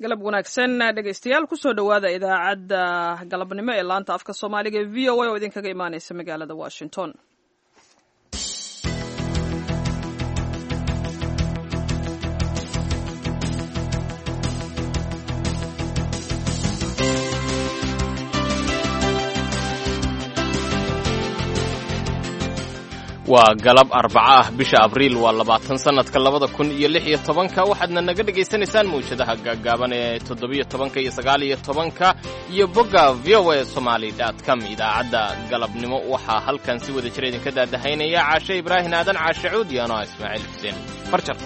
galab wanaagsan dhegaystayaal kusoo dhowaada idaacadda galabnimo ee laanta afka soomaaliga ee v o a oo idinkaga imaaneysa magaalada washington waa galab arbaco ah bisha abriil waa labaatan sannadka labada kun iyo lix iyo tobanka waxaadna naga dhegaysanaysaan mawjadaha gaaggaaban ee toddobiyo tobanka iyo sagaal iyo tobanka iyo bogga v o a somaali dot com idaacadda galabnimo waxaa halkan si wada jira idinka daadahaynaya caashe ibraahin aadan caashe cuud iyo anoa ismaaciil xuseen farjar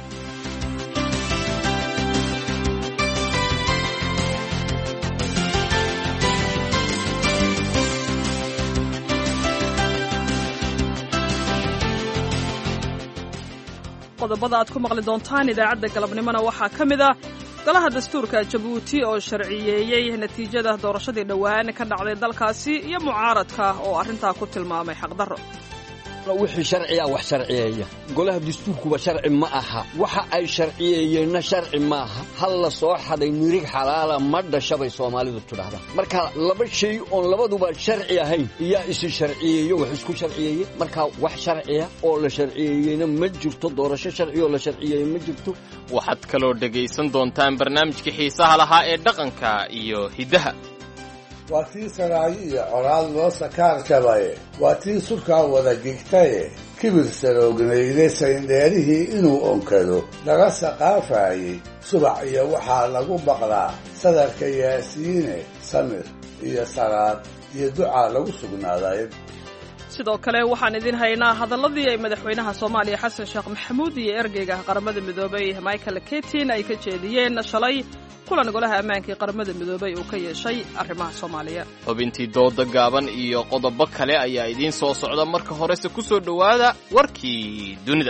qodobada aad ku maqli doontaan idaacadda galabnimona waxaa ka mid ah golaha dastuurka jabuuti oo sharciyeeyey natiijada doorashadii dhowaan ka dhacday dalkaasi iyo mucaaradka oo arrintaa ku tilmaamay xaqdarro wixii sharciga wax sharciyeeya golaha dastuurkuba sharci ma aha waxa ay sharciyeeyeenna sharci maaha hal la soo xaday nirig xalaala ma dhashabay soomaalidu tidhaahdaa marka laba shay oon labaduba sharci ahayn iyaa isi sharciyeeyo wax isku sharciyeeye marka wax sharciya oo la sharciyeeyeyna ma jirto doorasho sharci oo la sharciyeeye ma jirto waxaad kaloo dhegaysan doontaan barnaamijkii xiisaha lahaa ee dhaqanka iyo hiddaha waa tii saraayo iyo coraad loo sakaar jabaye waa tii surkaa wada gigtaye kibir saroognayde sayndheerihii inuu onkado laga saqaafaayey subax iyo waxaa lagu baqdaa sadarka yaasiine samir iyo salaad iyo ducaa lagu sugnaaday sidoo kale waxaan idin haynaa hadalladii ay madaxweynaha soomaaliya xasan sheekh maxamuud iyo ergeyga qaramada midoobay michael ketin ay ka jeediyeen shalay kulan golaha ammaanka ee qaramada midoobay uu ka yeeshay arrimaha soomaaliya xubintii dooda gaaban iyo qodobo kale ayaa idiin soo socda marka horese ku soo dhowaada warkii dunida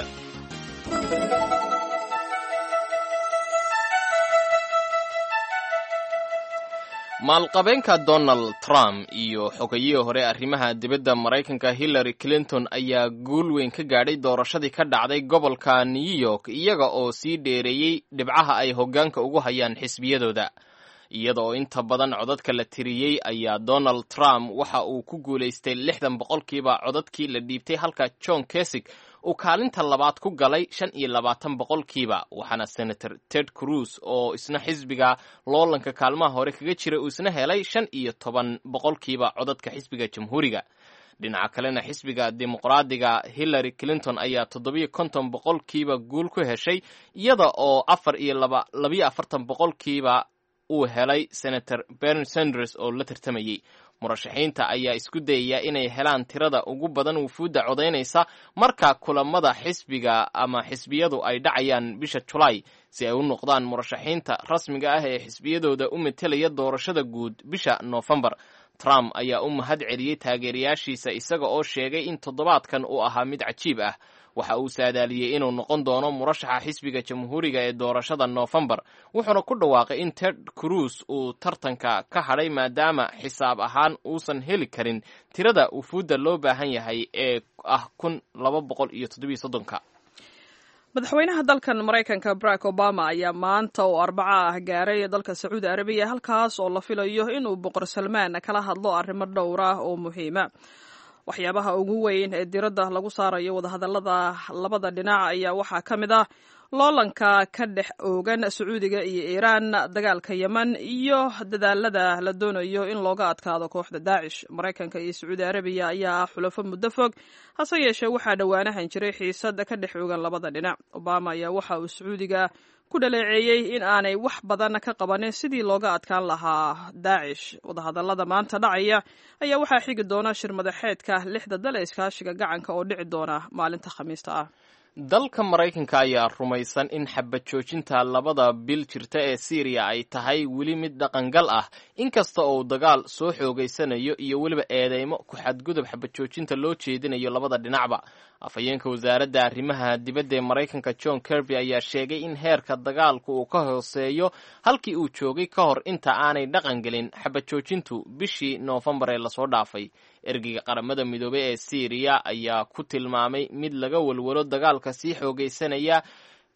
maalqabeenka donald trump iyo xogayihii hore arrimaha dibadda maraykanka hillary clinton ayaa guul weyn ka gaadhay doorashadii ka dhacday gobolka new york iyaga oo sii dheereeyey dhibcaha ay hoggaanka ugu hayaan xisbiyadooda iyada oo inta badan codadka la tiriyey ayaa donald trump waxa uu ku guulaystay lixdan boqolkiiba codadkii la dhiibtay halka john kesig uu kaalinta labaad ku galay shan iyo labaatan boqolkiiba waxaana senator ted cruz oo isna xisbiga loolanka kaalmaha hore kaga jira uu isna helay shan iyo toban boqolkiiba codadka xisbiga jamhuuriga dhinaca kalena xisbiga dimuqraadiga hillary clinton ayaa toddobiyo konton boqolkiiba guul ku heshay iyada oo afar iyo labayo afartan boqolkiiba uu helay senator bernie sanders oo la tartamayey murashaxiinta ayaa isku dayaya inay helaan tirada ugu badan wufuudda codaynaysa marka kulamada xisbiga ama xisbiyadu ay dhacayaan bisha julaay si ay u noqdaan murashaxiinta rasmiga ah ee xisbiyadooda u metelaya doorashada guud bisha noofembar trump ayaa u mahad celiyey taageerayaashiisa isaga oo sheegay in toddobaadkan uu ahaa mid cajiib ah waxa uu saadaaliyey inuu noqon doono murashaxa xisbiga jamhuuriga ee doorashada noofembar wuxuuna ku dhawaaqay in ted cruz uu tartanka ka hadhay maadaama xisaab ahaan uusan heli karin tirada wufuudda loo baahan yahay ee ah kun laba boqol iyo toddobiyo soddonka madaxweynaha dalkan maraykanka barack obama ayaa maanta oo arbaco ah gaaray dalka sacuudi arabiya halkaas oo la filayo inuu boqor salmaan kala hadlo arrimo dhowr ah oo muhiima waxyaabaha ugu weyn ee diradda lagu saarayo wadahadallada labada dhinac ayaa waxaa ka mid ah loolanka ka dhex oogan sacuudiga iyo iiraan dagaalka yeman iyo dadaalada la doonayo in looga adkaado kooxda daacish maraykanka iyo sacuudi arabiya ayaa ah xulafo muddo fog hase yeeshee waxaa dhowaanahan jiray xiisad ka dhex oogan labada dhinac obama ayaa waxa uu sacuudiga ku dhaleeceeyey in aanay wax badan ka qabanin sidii looga adkaan lahaa daacish wadahadallada maanta dhacaya ayaa waxaa xigi doona shir madaxeedka lixda dal ee iskaashiga gacanka oo dhici doona maalinta khamiista ah dalka maraykanka ayaa rumaysan in xabad joojinta labada bil jirta ee syriya ay tahay weli mid dhaqangal ah inkasta oo dagaal soo xoogaysanayo iyo weliba eedeymo ku xadgudub xabad joojinta loo jeedinayo labada dhinacba afhayeenka wasaaradda arrimaha dibadda ee maraykanka john kirby ayaa sheegay in heerka dagaalku uu ka hooseeyo halkii uu joogay ka hor inta aanay dhaqan gelin xabad joojintu bishii noofembar ee lasoo dhaafay ergeyga qaramada midoobey ee syriya ayaa ku tilmaamay mid laga walwalo dagaalka sii xoogaysanaya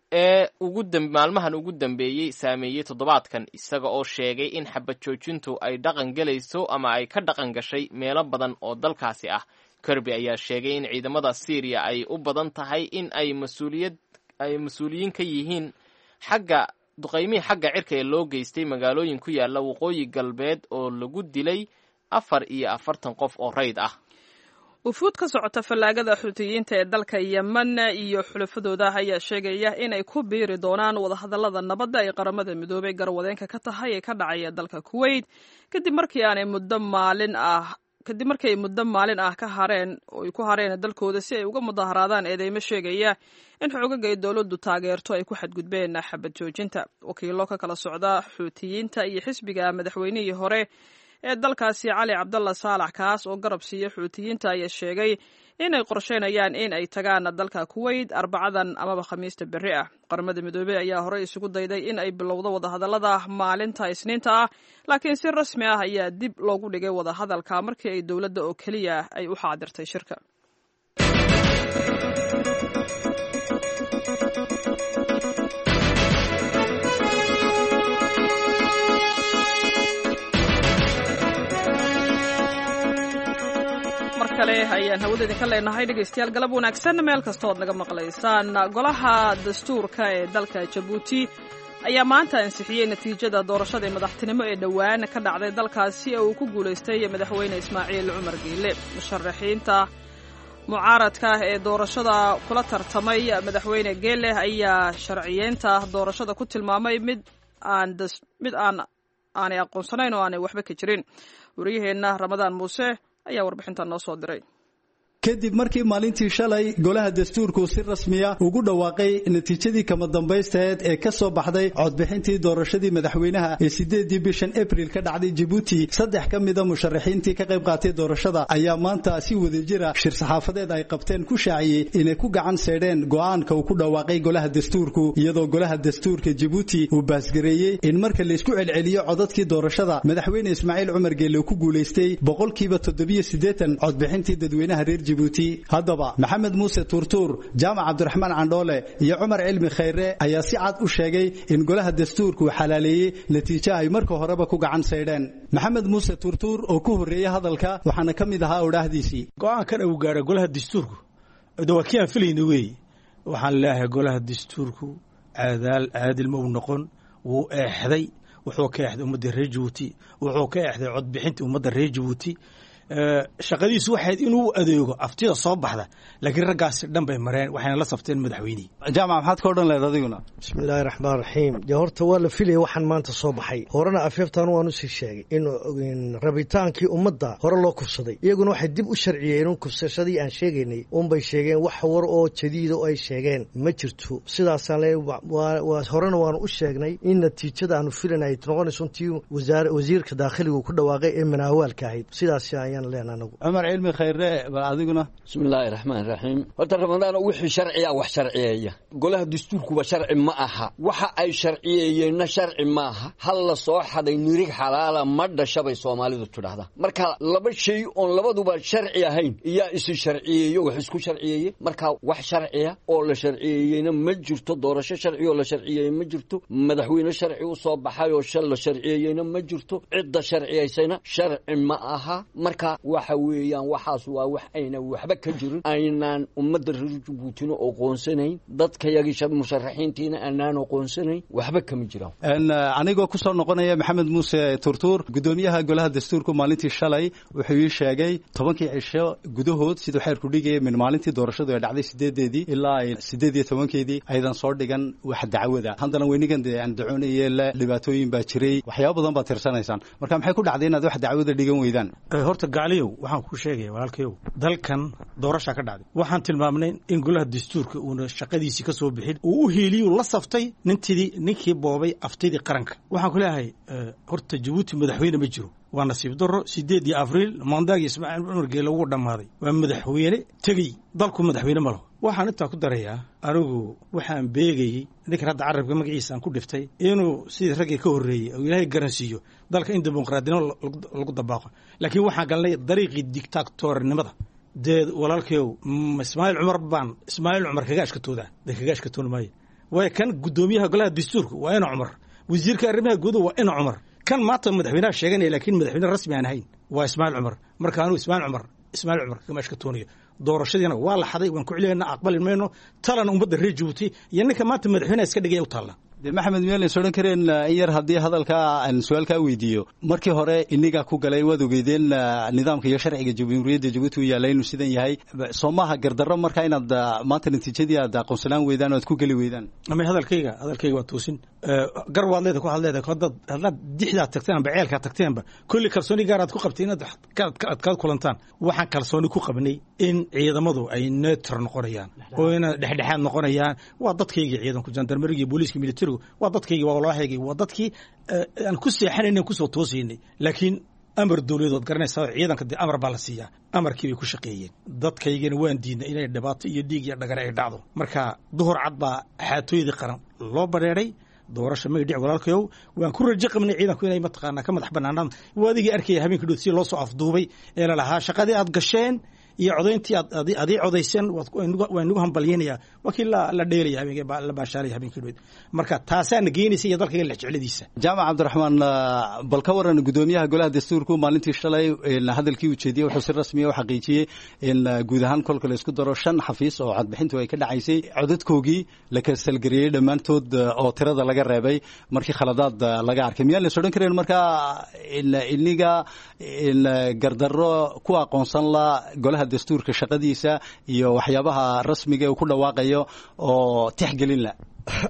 ee maalmahan ugu dambeeyey saameeyey toddobaadkan isaga oo sheegay in xabad joojintu ay dhaqan gelayso ama ay ka dhaqan gashay meelo badan oo dalkaasi ah kirby ayaa sheegay in ciidamada syriya ay u badan tahay in ay mas-uuliyad ay mas-uuliyiin ka yihiin xagga duqaymihii xagga cirka ee loo geystay magaalooyin ku yaala waqooyi galbeed oo lagu dilay afar iyo afartan qof oo rayd ah wufuud ka socota fallaagada xuutiyiinta ee dalka yemen iyo xulafadooda ayaa sheegaya inay ku biiri doonaan wadahadallada nabadda ay qaramada midoobay garwadeenka ka tahay ee ka dhacaya dalka kuwait kadib markii aanay muddo maalin ah kadib markii ay muddo maalin ah ka hareen oo ay ku hareen dalkooda si ay uga mudaharaadaan eedeymo sheegaya in xoogaga ay dowladdu taageerto ay ku xadgudbeen xabad joojinta wakiilo ka kala socda xuutiyiinta iyo xisbiga madaxweynihii hore ee dalkaasi cali cabdalla saalax kaas oo garab siiya xuutiyiinta ayaa sheegay inay qorsheynayaan in ay tagaan dalka kuwait arbacadan amaba khamiista berri ah qaramada midoobey ayaa horey isugu dayday in ay bilowdo wadahadallada maalinta isniinta ah laakiin si rasmi ah ayaa dib loogu dhigay wadahadalka markii ay dowladda oo keliya ay u xaadirtay shirka ayaan hawada idinka leenahay dhegaystayaal galab wanaagsan meel kastood naga maqlaysaan golaha dastuurka ee dalka jabuuti ayaa maanta ansixiyey natiijada doorashada madaxtinimo ee dhowaan ka dhacday dalkaasi oo uu ku guulaystay madaxweyne ismaaciil cumar geele musharaxiinta mucaaradka ee doorashada kula tartamay madaxweyne geele ayaa sharciyeynta doorashada ku tilmaamay mid aan mid aan aanay aqoonsanayn oo aanay waxba ka jirin wariyaheenna ramadaan muuse ayaa warbixintan noo soo diray kadib markii maalintii shalay golaha dastuurku si rasmiya ugu dhawaaqay natiijadii kama dambaysteed ee ka soo baxday codbixintii doorashadii madaxweynaha ee sideedii bishan abril ka dhacday jabuuti saddex ka mida musharaxiintii ka qayb qaatay doorashada ayaa maanta si wadajira shir saxaafadeed ay qabteen ku shaaciyey inay ku gacan seedheen go'aanka uu ku dhawaaqay golaha dastuurku iyadoo golaha dastuurka jabuuti uu baasgareeyey in marka laysku celceliyo codadkii doorashada madaxweyne ismaaciil cumar geelle uu ku guulaystay boqolkiiba toddobiyo siddeetan codbixintii dadweynaha reer haddaba maxamed muuse tuurtuur jaamac cabdiraxmaan candhoole iyo cumar cilmi khayre ayaa si cad u sheegay in golaha dastuurku uu xalaaleeyey natiijo ay marka horeba ku gacan saydheen maxamed muuse tuurtuur oo ku horreeyey hadalka waxaana ka mid ahaa odhaahdiisii go-aankan uu gaadha golaha dastuurku de waa kii aan filayna weeye waxaan leeyahay golaha dastuurku caadaal caadil ma uu noqon wuu eexday wuxuu ka eexday ummadda reer jabuuti wuxuu ka eexday codbixinta ummadda reer jabuuti shaqadiisu waxayd inuu adeego aftida soo baxda laakiin raggaasi dhan bay mareen waxayna la safteen madaxweynihii jaamac maxaad ka odhan lehed adiguna bismi illaahi raxmaan raxiim dee horta waa la filaya waxaan maanta soo baxay horena afeeftaan waan usii sheegay in rabitaankii ummadda hore loo kufsaday iyaguna waxay dib u sharciyeen in kufsashadii aan sheegaynay unbay sheegeen wax war oo jadiida oo ay sheegeen ma jirto sidaasaan le horena waanu u sheegnay in natiijada aanu filan ay noqonayso intii wasiirka daakhiligu ku dhawaaqay ee manaawaalka ahayd sidaas ayaan cumar cilmi khayre bal adiguna bismi illaahi raxmaan raxiim horta ramadaano wixii sharciya wax sharciyeeya golaha dastuurkuba sharci ma aha waxa ay sharciyeeyeenna sharci maaha hal la soo xaday nirig xalaala ma dhashabay soomaalidu tidhaahdaa marka laba shay oon labaduba sharci ahayn iyaa isi sharciyeeyo wax isku sharciyeeye marka wax sharciya oo la sharciyeeyeyna ma jirto doorasho sharci oo la sharciyeeye ma jirto madaxweyne sharci u soo baxay oo shal la sharciyeeyeyna ma jirto cidda sharciyaysayna sharci ma aha marka waxa weeyaan waxaas waa wax ayna waxba ka jirin aynaan ummadda reer jabuutina oqoonsanayn dadkayagii musharaxiintiina aanaan oqoonsanayn waxba kama jiraan anigoo ku soo noqonaya maxamed muuse turtuur guddoomiyaha golaha dastuurku maalintii shalay wuxuu ii sheegay tobankii cisho gudahood siduu xeerku dhigaya min maalintii doorashadu ay dhacday sideedeedii ilaa sideed iyo tobankeedii aydan soo dhigan wax dacwada haddana weynigan dee aan dacoonaye le dhibaatooyin baa jiray waxyaaba badan baad tirsanaysaan marka maxay ku dhacday inaad wax dacwada dhigan weydaan horta gacliyow waxaan kuu sheegaya walaalkayow dalkan doorashaa ka dhacday waxaan tilmaamnay in golaha dastuurka uuna shaqadiisii ka soo bixin uu u hiiliyuu la saftay nintidii ninkii boobay aftidii qaranka waxaan ku leeyahay horta jabuuti madaxweyne ma jiro waa nasiib daro sideedii abriil maandaagii ismaaciil cumar geele ugu dhammaaday waa madaxweyne tegey dalku madaxweyne ma laho waxaan intaa ku darayaa anigu waxaan beegayey ninkan hadda carabka magaciisa aan ku dhiftay inuu sidii raggii ka horreeyey oo ilaahay garansiiyo dalka in dimuqraadinimo lagu dabaaqo laakiin waxaan galnay dariiqii dictatornimada dee walaalkayow ismaaciil cumar baan ismaaciil cumar kaga ashkatooda dee kaga ashkatoon maayo waayo kan guddoomiyaha golaha dastuurka waa ina cumar wasiirka arrimaha gudaha waa ina cumar kan maanta madaxweynaha sheeganaya laakiin madaxweyne rasmi aan ahayn waa ismaaciil cumar marka anuu ismaaciil cumar ismaaciil cumar kamaashka toonayo doorashadiina waa la xaday waan ku celiyana aqbali mayno talana ummadda reer jabuuti iyo ninka maanta madaxweynaha iska dhigaya u taalla de maxamed miyaan is odhan kareen in yar haddii hadalkaa aan su-aalkaa weydiiyo markii hore inigaa ku galay waad ogeydeen nidaamka iyo sharciga jamhuuriyadda jabuuti u yaalla inuu sidan yahay soo maaha gardarro marka inaad maanta natiijadii aad aqoonsanaan weydaan o aad ku geli weydaan ama hadalkayga hadalkayga waa toosin gar waad leeda ku had leedahay haddaad haddaad dixdaad tagteen amba ceelkaad tagteenba kulli kalsooni gaar aad ku qabtay inaad aad kaad kulantaan waxaan kalsooni ku qabnay in ciidamadu ay neutr noqonayaan oo ina dhexdhexaad noqonayaan waa dadkaygii ciidanku jandarmeriga booliiska militarigu waa dadkaygii waa walaahaygii waa dadkii aan ku seexanayna kusoo toosaynay laakiin amar dowladood garanaysaa ciidanka dee amar baa la siiyaa amarkii bay ku shaqeeyeen dadkaygana waan diidnay inay dhibaato iyo dhiig iyo dhagare ay dhacdo marka duhur cad baa xaatooyadii qaran loo badheeray doorasha magdhic walaalkayow waan ku rajo qabnay ciidanku inay mataqaanaa ka madax banaanaan waa adigii arkaya habeenkii dhood si loo soo afduubay ee lalahaa shaqadii aad gasheen iyo codayntii aad adii codayseen waa inagu hambalyeynayaa waa kii la dheelaya habeenkii la baashaalaya habeenkii dhood marka taasaana geynaysa iyo dalkayga lexjecladiisa jaamac cabdiraxmaan bal ka waran guddoomiyaha golaha dastuurku maalintii shalay hadalkii uu jeediyey wuxuu si rasmiya u xaqiijiyey in guud ahaan kolka la isku daro shan xafiis oo codbixintu ay ka dhacaysay codadkoogii la kasalgareeyey dhammaantood oo tirada laga reebay markii khaladaad laga arkay miyaan las odhan kareen markaa iniga gardarro ku aqoonsan la golaha dastuurka shaqadiisa iyo waxyaabaha rasmiga uu ku dhawaaqayo oo tixgelin la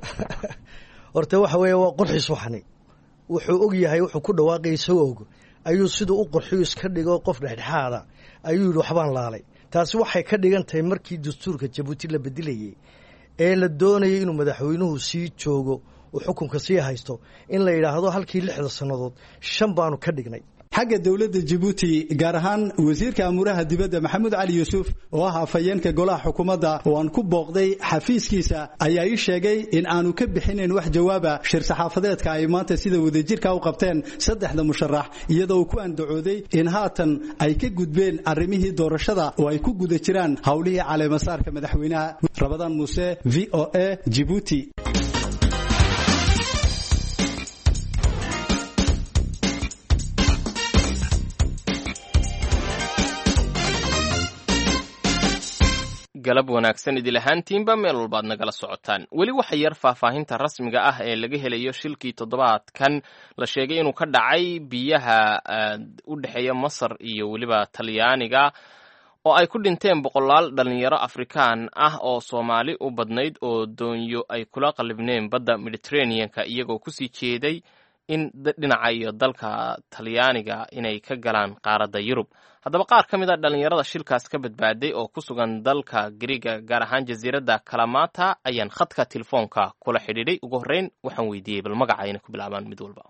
horta waxa weeye waa qorxiis waxani wuxuu og yahay wuxuu ku dhawaaqaya isagoo og ayuu siduu u qorxiyu iska dhigo qof dhexdhexaada ayuu yidhi waxbaan laalay taasi waxay ka dhigan tahay markii dastuurka jabuuti la bedelayay ee la doonayay inuu madaxweynuhu sii joogo uu xukunka sii haysto in la yidhaahdo halkii lixda sannadood shan baanu ka dhignay xagga dowladda jabuuti gaar ahaan wasiirka amuuraha dibadda maxamuud cali yuusuf oo ah afhayeenka golaha xukuumadda oo aan ku booqday xafiiskiisa ayaa ii sheegay in aanu ka bixinayn wax jawaaba shir saxaafadeedka ay maanta sida wadajirka u qabteen saddexda musharax iyadoo uu ku andacooday in haatan ay ka gudbeen arrimihii doorashada oo ay ku guda jiraan howlihii caleemasaarka madaxweynaha rabadaan muuse v o a jibuuti galab wanaagsan idil ahaantiinba meel walbaad nagala socotaan weli waxa yar faahfaahinta rasmiga ah ee laga helayo shilkii toddobaadkan la sheegay inuu ka dhacay biyaha u dhexeeya masar iyo weliba talyaaniga oo ay ku dhinteen boqolaal dhalinyaro afrikaan ah oo soomaali u badnayd oo doonyo ay kula qallibneen badda mediterraneanka iyagoo kusii jeeday in dhinaca iyo dalka talyaaniga inay ka galaan qaaradda yurub haddaba qaar ka mid a dhallinyarada shilkaas ka badbaaday oo ku sugan dalka griiga gaar ahaan jasiiradda kalamata ayaan khadka telefoonka kula xidhiidhay ugu horreyn waxaan weydiiyey bal magaca inay ku bilaabaan mid walba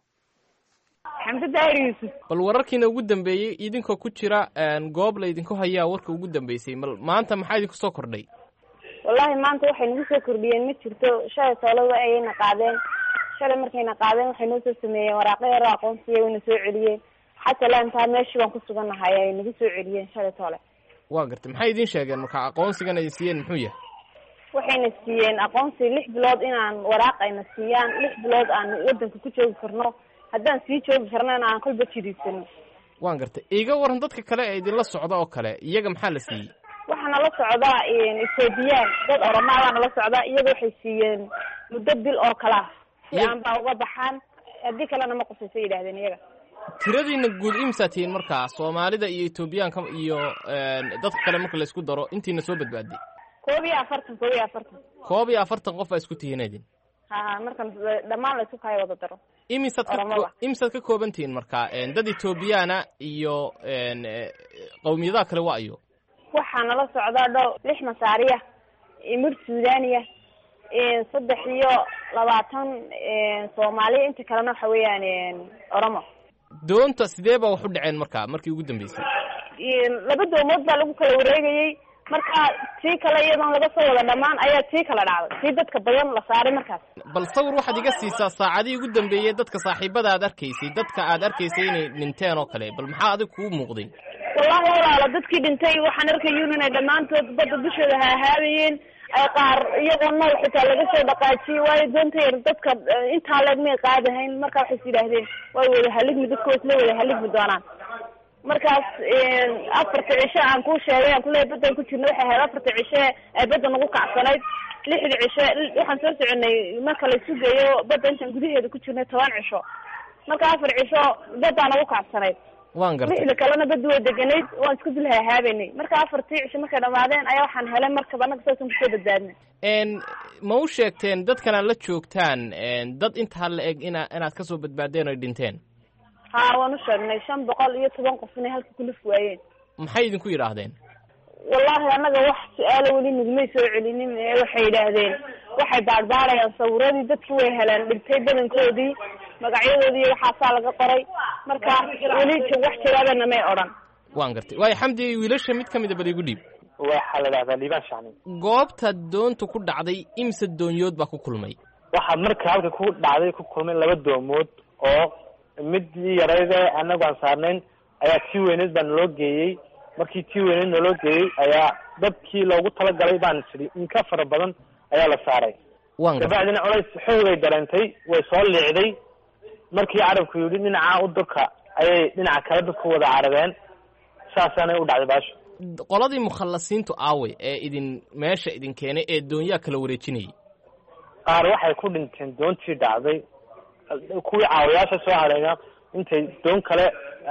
xamse daahir yuusuf bal wararkiina ugu dambeeyey idinkoo ku jira goob la idinku hayaa warka ugu dambeysay mal maanta maxaa idinku soo kordhay wallaahi maanta waxay nagu soo kordhiyeen ma jirto shalay toolaba ayayna qaadeen shalay markayna qaadeen waxay noo soo sameeyeen waraaqo yaro aqoonsiya wayna soo celiyeen xataa laantaa meeshii baan ku sugannahay ay nagu soo celiyeen shalay toole waa gartay maxay idiin sheegeen marka aqoonsigan ay siiyeen muxuu yahay waxayna siiyeen aqoonsi lix bilood inaan waraaq ayna siiyaan lix bilood aan wadanka ku joogi karno haddaan sii joogi karnana aan kolba jiriisano waan gartay iga waran dadka kale ee idinla socda oo kale iyaga maxaa la siiyey waxaa nala socdaa ethoobiyan dad oromaadaa nala socdaa iyaga waxay siiyeen muddo bil oo kale ah si aan baa uga baxaan haddii kalena ma qusaysa yidhahdeen iyaga tiradiina guud imsaa tihiin markaa soomaalida iyo etoobiyaanka iyo dadka kale marka la isku daro intiina soo badbaaday koob iyo afartan koob iyo afartan koob iyo afartan qof baa isku tihiin idin ha marka dhammaan la isku kaayo wada daro imisaad ka imisaad ka kooban tihiin markaa dad etoobiyaana iyo qawmiyadaha kale waa ayo waxaa nala socdaa dhow lix masaariya mid suudaniya saddex iyo labaatan soomaaliya inta kalena waxa weeyaan oromo doonta sidee baa wax u dhaceen markaa markii ugu dambeysay laba doomood baa lagu kala wareegayey markaa tii kale iyadoon laga soo wada dhammaan ayaa tii kala dhacday tii dadka badan la saaray markaas bal sawir waxaad iga siisaa saacadihii ugu dambeeyey dadka saaxiibada aad arkaysay dadka aad arkaysay inay dhinteen oo kale bal maxaa adig kugu muuqday wallahi walaalo dadkii dhintay waxaan arkayun inay dhammaantood badda dushooda haahaabayeen ay qaar iyagoo nool xitaa laga soo dhaqaajiyey waayo doonta yar dadka intaa leeg may qaadahayn marka waxay is yidhaahdeen way wada haligmi dadka way isla wada haligmi doonaan markaas afarta cishe aan kuu sheegay aan kuleeyahy badan ku jirna waxay ahayd afarta cishe ee badda nagu kacsanayd lixda cishe waxaan soo soconay marka la isu geeyo badda intaan gudaheeda ku jirnay toban cisho marka afar cisho baddaa nagu kacsanayd waan gartay lixda kalena badda way deganayd waan isku dul hahaabenay marka afartii cisho markay dhamaadeen ayaa waxaan helay markab annaga saasaan kusoo badbaadnay n ma u sheegteen dadkan aad la joogtaan dad intaa la eg ina inaad kasoo badbaadeen oy dhinteen ha waan u sheegnay shan boqol iyo toban qof inay halka kulif waayeen maxay idinku yidhaahdeen wallahi annaga wax su-aalo weli nagumay soo celinin ee waxay yidhaahdeen waxay baadhbaadhayaan sawiradii dadki way heleen dhintay badankoodii magacyadoodii iyo waxaasaa laga qoray marka weli wax jawaabana may odhan waan gartay waayo xamdi wiilasha mid ka mida bal igu dhiib waxaa la dhahdaa liibaan shacni goobta doonta ku dhacday imse doonyood baa ku kulmay waxaa marka halka ku dhacday ku kulmay laba doomood oo midii yarayd ee anagu aan saarnayn ayaa tii weyneed baa naloo geeyey markii tii weyneed naloo geeyey ayaa dadkii loogu talagalay baan tidhi in ka fara badan ayaa la saaray waan gartay dabacdina culays xoogay dareentay way soo liicday markii carabku yidhi dhinaca u durka ayay dhinaca kale dadku wada carabeen saasaanay u dhacday baasho qoladii mukhallasiintu aaway ee idin meesha idin keenay ee doonyaa kala wareejinayay qaar waxay ku dhinteen doontii dhacday kuwii caawayaasha soo hadhayna intay doon kale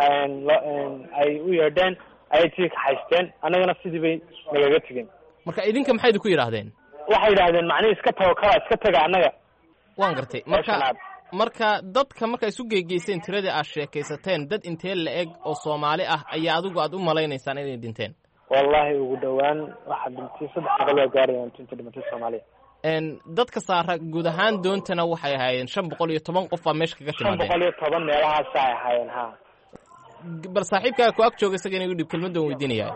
ay u yeedheen ayay tii kaxaysteen annagana sidii bay nagaga tegeen marka idinka maxay idinku yidhaahdeen waxay yidhahdeen macnihi iska tago kala iska taga annaga waan gartay marka marka dadka marka isu geegeyseen tiradii aad sheekaysateen dad intee la eg oo soomaali ah ayaa adigu aad u malaynaysaan inay dhinteen wallahi ugu dhawaan waxaa dhintay saddex boqol waa gaarayaan inta dhimatay soomaaliya dadka saara guud ahaan doontana waxay ahaayeen shan boqol iyo toban qof baa meesha kaga shan boqol timaadeen iyo toban meelahaasa ay ahaayeen ha bal saaxiibkaaga ku ag jooga isaga inagu dhib kelmaddan weydiinaya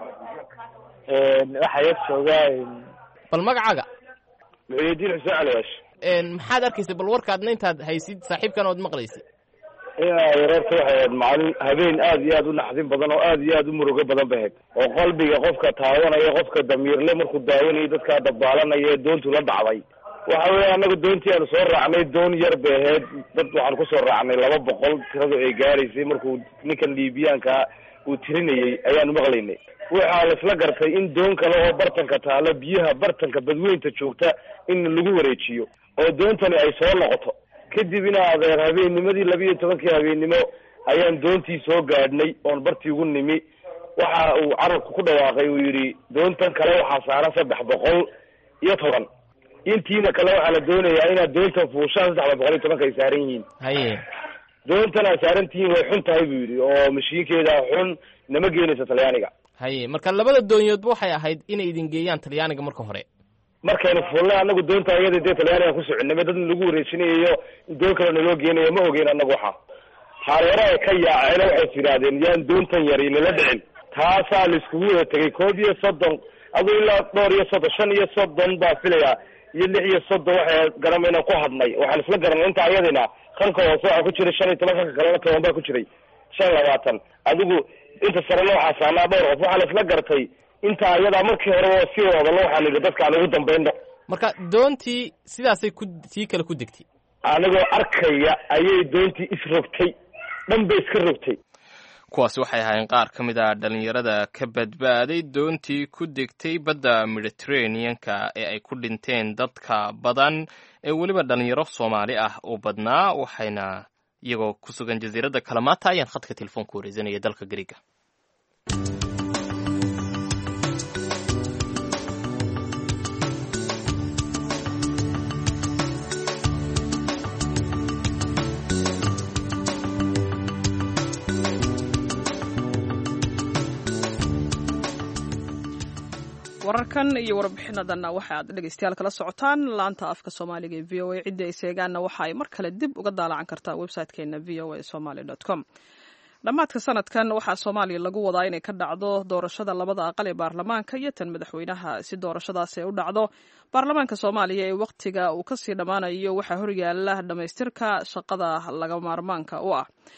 waxaa yar joogaa bal magacaaga muxuudiin xuseen caliyash maxaad arkaysay bal warkaadna intaad haysid saaxiibkan ood maqlaysay yareerta waxay ahayd maalin habeen aad iyo aad u naxdin badan oo aad iyo aad u murugo badan bay ahayd oo qalbiga qofka taawanaya qofka damiirle markuu daawanayo dadkaa dabaalanaya ee doontu la dhacday waxa weya annaga doontii aanu soo raacnay doon yar bay ahayd dad waxaan kusoo raacnay laba boqol tiradu ay gaaraysay markuu ninkan liibiyaanka uu tirinayey ayaanu maqlaynay waxaa la isla gartay in doon kale oo bartanka taalo biyaha bartanka badweynta joogta in lagu wareejiyo oo doontani ay soo noqoto kadib ina adeer habeennimadii laba iyo tobankii habeennimo ayaan doontii soo gaadhnay oon bartii ugu nimi waxa uu carabku ku dhawaaqay uu yidhi doontan kale waxaa saaran saddex boqol iyo toban intiina kale waxaa la doonayaa inaad doontan fuushaan saddexda boqol iyo tobanka ay saaran yihiin haye doontan aad saaran tihiin way xun tahay buu yidhi oo mashiinkeeda xun nama geenayso talyaaniga haye marka labada doonyoodba waxay ahayd inay idin geeyaan talyaaniga marka hore markaynu fuulnay anagu doonta iyada dee talyaaniga ku soconay dad lagu wareejinayo doon kale naloo geenayo ma ogeyn anagu waxa hareere ay ka yaaceen waxay tidhaahdeen yaan doontan yari nala dhicin taasaa la iskugu wada tegay koob iyo soddon aduu ilaa dhowr iyo soddon shan iyo soddon baa filayaa iyo lix iyo soddon waxay garamayna ku hadnay waxaan isla garanay inta ayadina kanka hoose waxaa ku jiray shan iyo toban kanka kalena toban baa ku jiray shan labaatan adigu inta sarena waxaa saanaa dhowr qof waxaa la isla gartay inta ayadaa markii hore oo sii wadalo waxaan idhi dadkaan ugu dambayno marka doontii sidaasay ku tii kale ku degtay anigoo arkaya ayay doontii isrogtay dhan bay iska rogtay kuwaasi waxay ahaayeen qaar ka mid a dhalinyarada ka badbaaday doontii ku degtay badda mediterraneanka ee ay ku dhinteen dadka badan ee weliba dhalinyaro soomaali ah u badnaa waxayna iyagoo ku sugan jasiiradda kalamaata ayaan khadka telefoonka wareysanaya dalka gariga wararkan iyo warbixinadanna waxa aad dhegeystayaal kala socotaan laanta afka soomaaliga ee v o a cidda ay seegaanna waxa ay mar kale dib uga daalacan kartaa website-keena v o a somaly com dhammaadka sanadkan waxaa soomaaliya lagu wadaa inay ka dhacdo doorashada labada aqal ee baarlamaanka iyo tan madaxweynaha si doorashadaasi ay u dhacdo baarlamaanka soomaaliya ee wakhtiga uu kasii dhammaanayo waxaa horyaala dhammaystirka shaqada laga maarmaanka u ah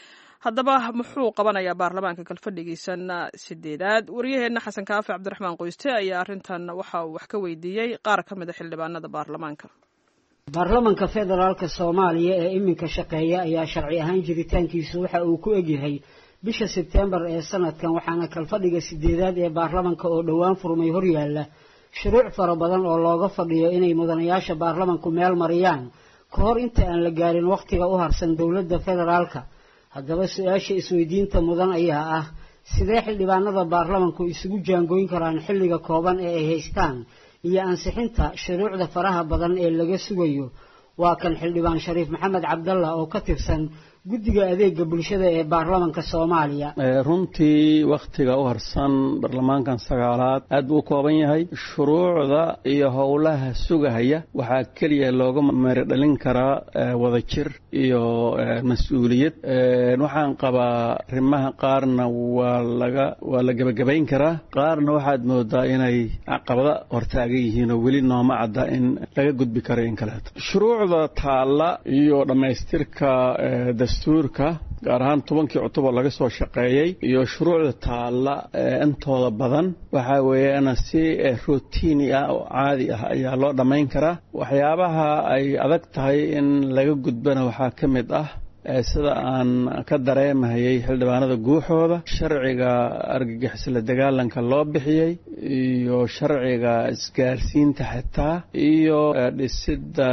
haddaba muxuu qabanayaa baarlamaanka kalfadhigiisan sideedaad wariyaheenna xasan kaafi cabdiraxmaan qoyste ayaa arrintan waxa uu wax ka weydiiyey qaar ka mid a xildhibaanada baarlamaanka baarlamanka federaalka soomaaliya ee iminka shaqeeya ayaa sharci ahaan jiritaankiisu waxa uu ku egyahay bisha sebtembar ee sanadkan waxaana kalfadhiga sideedaad ee baarlamanka oo dhowaan furmay horyaalla shuruuc fara badan oo looga fadhiyo inay mudanayaasha baarlamanku meel mariyaan ka hor inta aan la gaarin wakhtiga u harsan dowladda federaalka haddaba su-aasha isweydiinta mudan ayaa ah sidee xildhibaanada baarlamanku isugu jaangooyn karaan xilliga kooban ee ay haystaan iyo ansixinta shuruucda faraha badan ee laga sugayo waa kan xildhibaan shariif maxamed cabdalla oo ka tirsan guddiga adeega bulshada ee baarlamanka soomaaliya runtii wakhtiga u harsan baarlamaankan sagaalaad aad buu u kooban yahay shuruucda iyo howlaha sugahaya waxaa keliya looga meerodhalin karaa wadajir iyo mas-uuliyad waxaan qabaa arrimaha qaarna waa laga waa la gebagabayn karaa qaarna waxaad moodaa inay caqabada hortaagan yihiin oo weli nooma cadda in laga gudbi karo in kaleeto shuruucda taalla iyo dhammaystirka dastuurka gaar ahaan tobankii cutub oo laga soo shaqeeyey iyo shuruucda taalla intooda badan waxaa weeyaan si routini ah oo caadi ah ayaa loo dhammayn karaa waxyaabaha ay adag tahay in laga gudbana waxaa ka mid ah sida aan ka dareemahayay xildhibaanada guuxooda sharciga argagixisla dagaalanka loo bixiyey iyo sharciga isgaarsiinta xitaa iyo dhisidda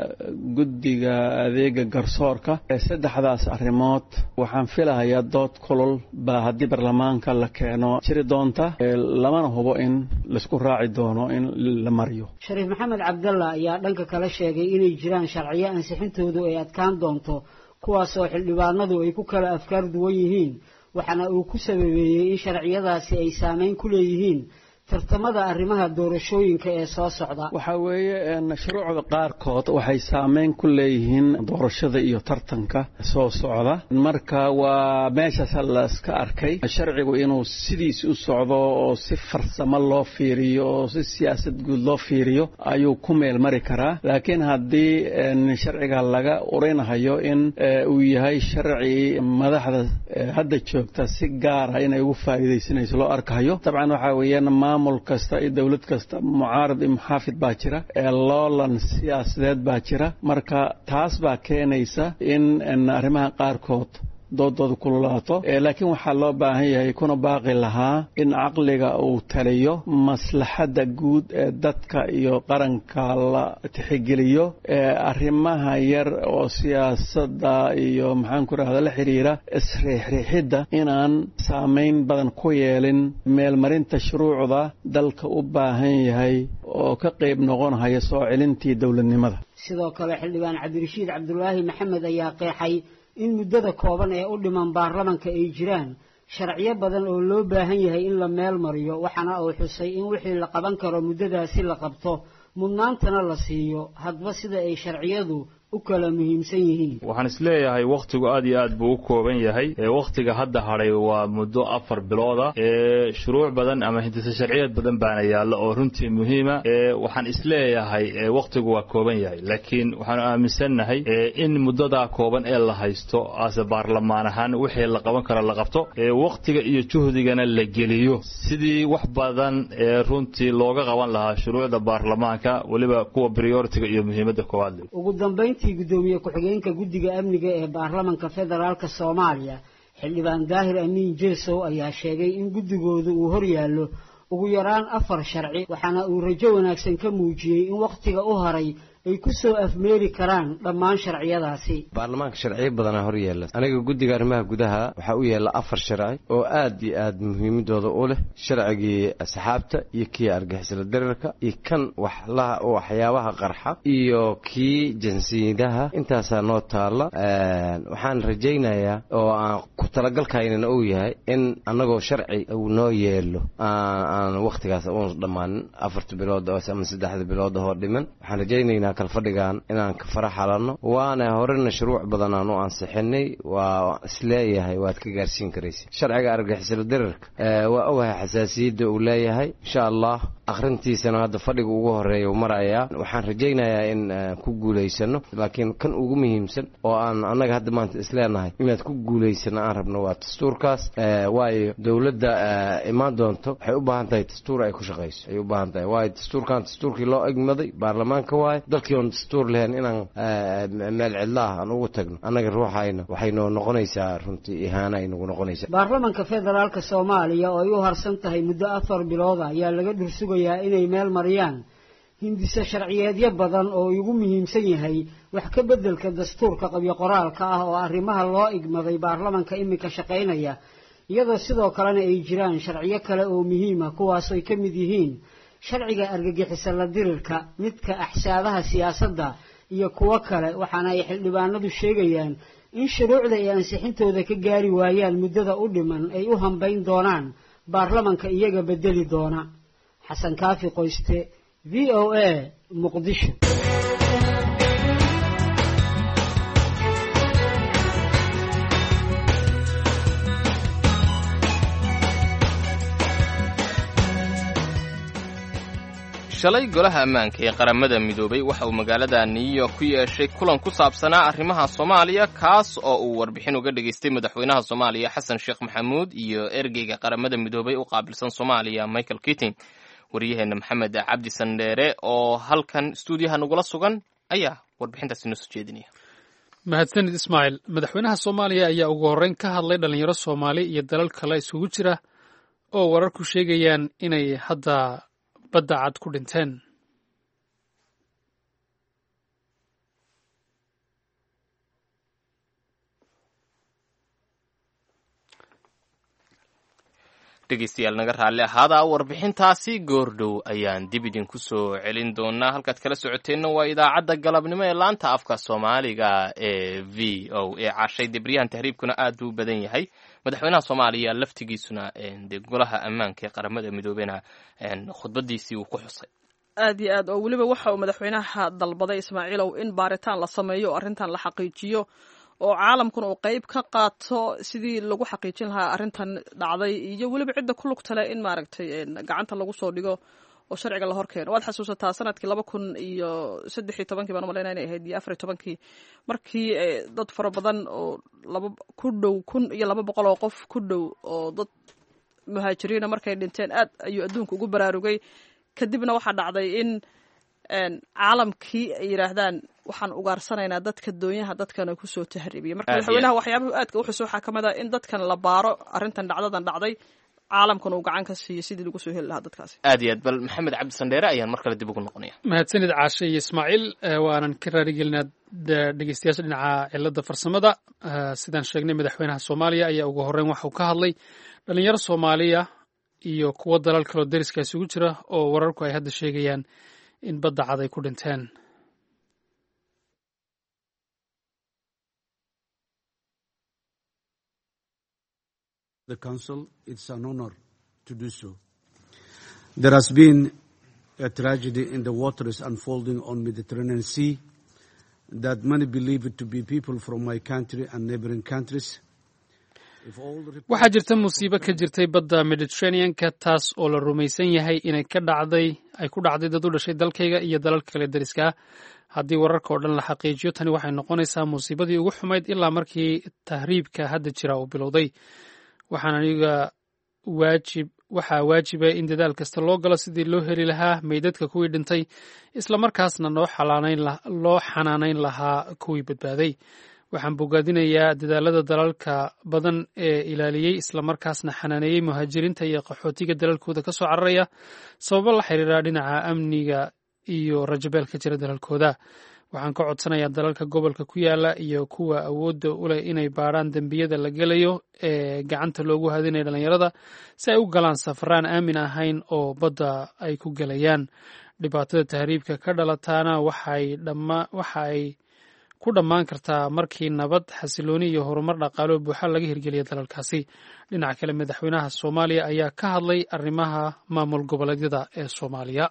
guddiga adeega garsoorka saddexdaas arrimood waxaan filahayaa dood kulul baa haddii baarlamaanka la keeno jiri doonta lamana hubo in laisku raaci doono in la mariyo shariif maxamed cabdalla ayaa dhanka kale sheegay inay jiraan sharciyo ansixintoodu ay adkaan doonto kuwaasoo xildhibaanadu ay ku kala afkaar duwan yihiin waxaana uu ku sababeeyey in sharciyadaasi ay saameyn ku leeyihiin tartamada arrimaha doorashooyinka ee soo socda waxaa weeye shuruucda qaarkood waxay saameyn ku leeyihiin doorashada iyo tartanka soo socda marka waa meeshaas laska arkay sharcigu inuu sidiis u socdo oo si farsamo loo fiiriyo oo si siyaasad guud loo fiiriyo ayuu ku meel mari karaa laakiin haddii sharciga laga urinahayo in uu yahay sharci madaxda hadda joogta si gaara inay ugu faa'iidaysanayso loo arkahayo dabcan waxaa weeyaan maamul kasta iyo dowlad kasta mucaarad iyo muxaafid baa jira ee loolan siyaasadeed baa jira marka taas baa keenaysa in arrimaha qaarkood doodooda kululaato laakiin waxaa loo baahan yahay kuna baaqi lahaa in caqliga uu taliyo maslaxadda guud ee dadka iyo qaranka la tixigeliyo arrimaha yar oo siyaasadda iyo maxaan ku rahda la xiriira isriixriixidda inaan saamayn badan ku yeelin meelmarinta shuruucda dalka u baahan yahay oo ka qayb noqonhaya soo celintii dowladnimada sidoo kale xildhibaan cabdirashiid cabdulaahi maxamed ayaa qeexay in muddada kooban ee u dhiman baarlamanka ay jiraan sharciyo badan oo loo baahan yahay in la meel mariyo waxaana uu xusay in wixii la qaban karo muddadaasi la qabto mudnaantana la siiyo hadba sida ay sharciyadu u kala muhiimsan yihiin waxaan isleeyahay wakhtigu aad iyo aad buu u kooban yahay wakhtiga hadda hadhay waa muddo afar bilooda ee shuruuc badan ama hindise sharciyeed badan baana yaalla oo runtii muhiima waxaan isleeyahay wakhtigu waa kooban yahay laakiin waxaanu aaminsannahay in muddadaa kooban ee la haysto ase baarlamaan ahaan wixii la qaban karo la qabto wakhtiga iyo juhdigana la geliyo sidii wax badan ee runtii looga qaban lahaa shuruucda baarlamaanka weliba kuwa prioritiga iyo muhiimadda koowaad le gudoomiye ku-xigeenka guddiga amniga ee baarlamanka federaalk soomaaliya xildhibaan daahir amiin jeesow ayaa sheegay in guddigoodu uu horyaallo ugu yaraan afar sharci waxaana uu rajo wanaagsan ka muujiyey in wakhtiga u haray ay ku soo afmeeri karaan dhammaan sharciyadaasi baarlamaanka sharciyo badanaa hor yeela aniga guddiga arrimaha gudaha waxaa u yeela afar sharci oo aad iyo aad muhiimadooda u leh sharcigii asxaabta iyo kii argixisla darirka iyo kan waxyaabaha qarxa iyo kii jinsiyadaha intaasaa noo taalla waxaan rajaynayaa oo aan ku talagalkaynana uu yahay in annagoo sharci uu noo yeelo aan wakhtigaas uun dhammaanin afarta bilood ama saddexda bilood oo dhiman waxaan rajaynaynaa kalfadhigan inaan ka faraxalanno waana horena shuruuc badan aan u ansixinay waa isleeyahay waad ka gaarsiin karaysa sharciga argixisla dirarka waa ogahay xasaasiyadda uu leeyahay insha allah akhrintiisana hadda fadhiga ugu horeeya marayaa waxaan rajaynayaa in ku guulaysano laakiin kan ugu muhiimsan oo aan annaga hadda maanta isleenahay inaad ku guulaysano aan rabno waa dastuurkaas waayo dowladda imaan doonto waxay u baahan tahay dastuur ay ku shaqayso ay u baahan tahay waayo dastuurkan dastuurkii loo egmaday baarlamaanka waayo dalkii oon dastuur lahayn inaan meel cidlaah aan ugu tagno annaga ruuxayna waxay noo noqonaysaa runtii ihaana ay nagu noqonaysaa baarlamanka federaalka soomaaliya oo ay u harsan tahay muddo afar bilooda ayaa laga dhursugayaa inay meel mariyaan hindise sharciyeedyo badan oo ugu muhiimsan yahay wax ka beddelka dastuurka qabyo qoraalka ah oo arrimaha loo igmaday baarlamanka iminka shaqaynaya iyadoo sidoo kalena ay jiraan sharciyo kale oo muhiima kuwaas ay ka mid yihiin sharciga argagixisa la dirirka midka axsaabaha siyaasadda iyo kuwo kale waxaana ay xildhibaanadu sheegayaan in shuruucda ay ansixintooda ka gaari waayaan muddada u dhiman ay u hambayn doonaan baarlamanka iyaga bedeli doona xasan kaafi qoyste v o a muqdisho shalay golaha ammaanka ee qaramada midoobay waxa uu magaalada new york ku yeeshay kulan ku saabsanaa arrimaha soomaaliya kaas oo uu warbixin uga dhegaystay madaxweynaha soomaaliya xasan sheekh maxamuud iyo ergeyga qaramada midoobay u qaabilsan soomaaliya michael kitting waryaheena maxamed cabdi sandheere oo halkan stuudiyaha nagula sugan ayaa warbixintaasi noo soo jeedinaya mahadsanid ismaaciil madaxweynaha soomaaliya ayaa ugu horreyn ka hadlay dhalinyaro soomaali iyo dalal kale isugu jira oo wararku sheegayaan inay hadda badda cad ku dhinteen dhegeystayaal naga raalli ahaada warbixintaasi goordhow ayaan dib idinku soo celin doonaa halkaad kala socoteenna waa idaacadda galabnimo ee laanta afka soomaaliga ee v o a cashay debriyahan tahriibkuna aad buu u badan yahay madaxweynaha soomaaliya laftigiisuna dee golaha ammaanka ee qaramada midoobena khudbadiisii uu ku xusay aad iyo aad oo weliba waxa uu madaxweynaha dalbaday ismaaciilow in baaritaan la sameeyo oo arrintan la xaqiijiyo oo caalamkuna uu qeyb ka qaato sidii lagu xaqiijin lahaa arrintan dhacday iyo weliba cidda ku lugtale in maaragtay gacanta lagu soo dhigo oo sharciga la horkeeno waad xasuusataa sanadkii laba kun iyo saddex iyo tobankii baan umalayna inay ahayd iyo afar iyo tobankii markii dad fara badan oo laba ku dhow kun iyo laba boqol oo qof ku dhow oo dad muhaajiriina markay dhinteen aad ayuu adduunka ugu baraarugay kadibna waxaa dhacday in caalamkii ay yidhaahdaan waxaan ugaarsanaynaa dadka doonyaha dadkana kusoo tahriibiya marka madaxweynaha waxyaabuhu aadka u xuso waxaa ka mid a in dadkan la baaro arrintan dhacdadan dhacday caalamkuna uu gacan ka siiyo sidii lagu soo heli lahaa dadkaasi aad iyo aad bal maxamed cabdi sandheere ayaan mar kale dib ugu noqonaya mahadsanid caashe iyo ismaaciil waanan ka raarigelinaa dhegeystayaasha dhinaca cilada farsamada sidaan sheegnay madaxweynaha soomaaliya ayaa ugu horreyn waxa uu ka hadlay dhalinyaro soomaaliya iyo kuwo dalal kaloo deriska isugu jira oo wararku ay hadda sheegayaan in badda cad ay ku dhinteen the council it's an honor to do so there has been a tragedy in the waters unfolding on mediterranean sea that many believe it to be people from my country and neighboring countries waxaa jirta musiibo ka jirtay badda mediterraneanka taas oo la rumaysan yahay inay ka dhacday ay ku dhacday dad u dhashay dalkayga iyo dalal kale deriska ah haddii wararka oo dhan la xaqiijiyo tani waxay noqonaysaa musiibadii ugu xumayd ilaa markii tahriibka hadda jira uu bilowday waxaan aniga waajib waxaa waajiba in dadaal kasta loo galo sidii loo heli lahaa meydadka kuwii dhintay islamarkaasna loo xanaanayn lahaa kuwii badbaaday waxaan bogaadinayaa dadaalada dalalka badan ee ilaaliyey islamarkaasna xanaaneeyey muhaajiriinta iyo qaxootiga dalalkooda ka soo cararaya sababo la xiriira dhinaca amniga iyo rajabeel ka jira dalalkooda waxaan ka codsanayaa dalalka gobolka ku yaala iyo kuwa awoodda u leh inay baadhaan dembiyada la gelayo ee gacanta loogu hadinaya dhalinyarada si ay u galaan safaraan aamin ahayn oo badda ay ku gelayaan dhibaatada tahriibka ka dhalataana waxa ay ku dhammaan kartaa markii nabad xasilooni iyo horumar dhaqaalo buuxa laga hirgeliya dalalkaasi dhinaca kale madaxweynaha soomaaliya ayaa ka hadlay arrimaha maamul goboleedyada ee soomaaliya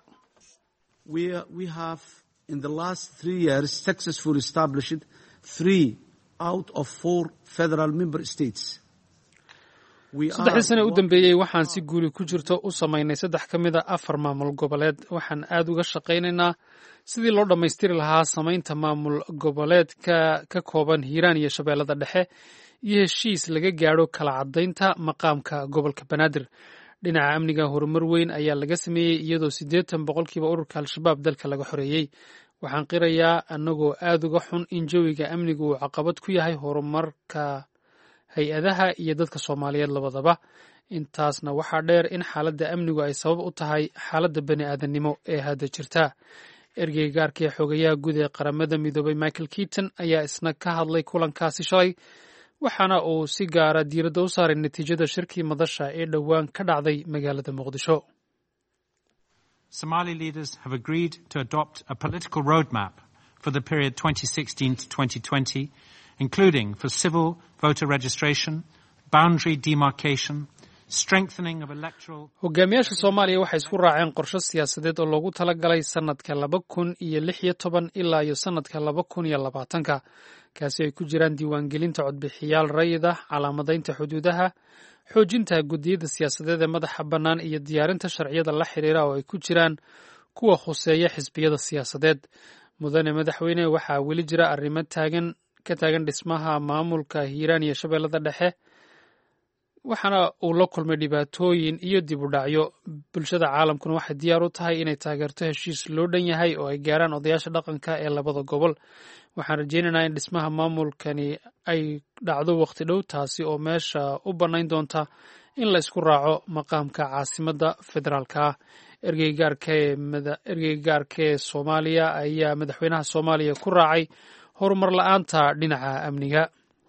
in the last three years successfully established three out of four federal member states. saddexdii sane u dambeeyey waxaan si guuli ku jirto u samaynay saddex ka mid a afar maamul goboleed waxaan aad uga shaqaynaynaa sidii loo dhammaystiri lahaa samaynta maamul goboleedka ka kooban hiiraan iyo shabeellada dhexe iyo heshiis laga gaadho kala caddaynta maqaamka gobolka banaadir dhinaca amniga horumar weyn ayaa laga sameeyey iyadoo siddeetan boqolkiiba ururka al-shabaab dalka laga xoreeyey waxaan qirayaa annagoo aad uga xun in jawiga amnigu uu caqabad ku yahay horumarka hay-adaha iyo dadka soomaaliyeed labadaba intaasna waxaa dheer in xaaladda amnigu ay sabab u tahay xaaladda bani aadannimo ee hadda jirta ergeyga gaarka ee xoogayaha guud ee qaramada midoobay michael keaton ayaa isna ka hadlay kulankaasi shalay waxaana uu si gaara diiradda u saaray natiijada shirkii madasha ee dhowaan ka dhacday magaalada muqdisho Somali leaders have agreed to adopt a political roadmap for the period 2016 to 2020, including for civil voter registration, boundary demarcation, strengthening of electoral hogaamiyaasha soomaaliya waxay isku raaceen qorshe siyaasadeed oo loogu talagalay sannadka laba kun iyo lix iyo toban ilaa iyo sannadka laba kun iyo labaatanka kaasi ay ku jiraan diiwaangelinta codbixiyaal rayida calaamadaynta xuduudaha xoojinta guddiyada siyaasadeed ee madaxa bannaan iyo diyaarinta sharciyada la xiriira oo ay ku jiraan kuwa khuseeya xisbiyada siyaasadeed mudane madaxweyne waxaa weli jira arrimo taagan ka taagan dhismaha maamulka hiiraan iyo shabeellada dhexe waxaana uu la kulmay dhibaatooyin iyo dib u dhacyo bulshada caalamkuna waxay diyaar u tahay inay taageerto heshiis loo dhan yahay oo ay gaaraan odayaasha dhaqanka ee labada gobol waxaan rajaynaynaa in dhismaha maamulkani ay dhacdo waqti dhow taasi oo meesha u bannayn doonta in la isku raaco maqaamka caasimadda federaalka ah ergeyga gaarka ee soomaaliya ayaa madaxweynaha soomaaliya ku raacay horumar la-aanta dhinaca amniga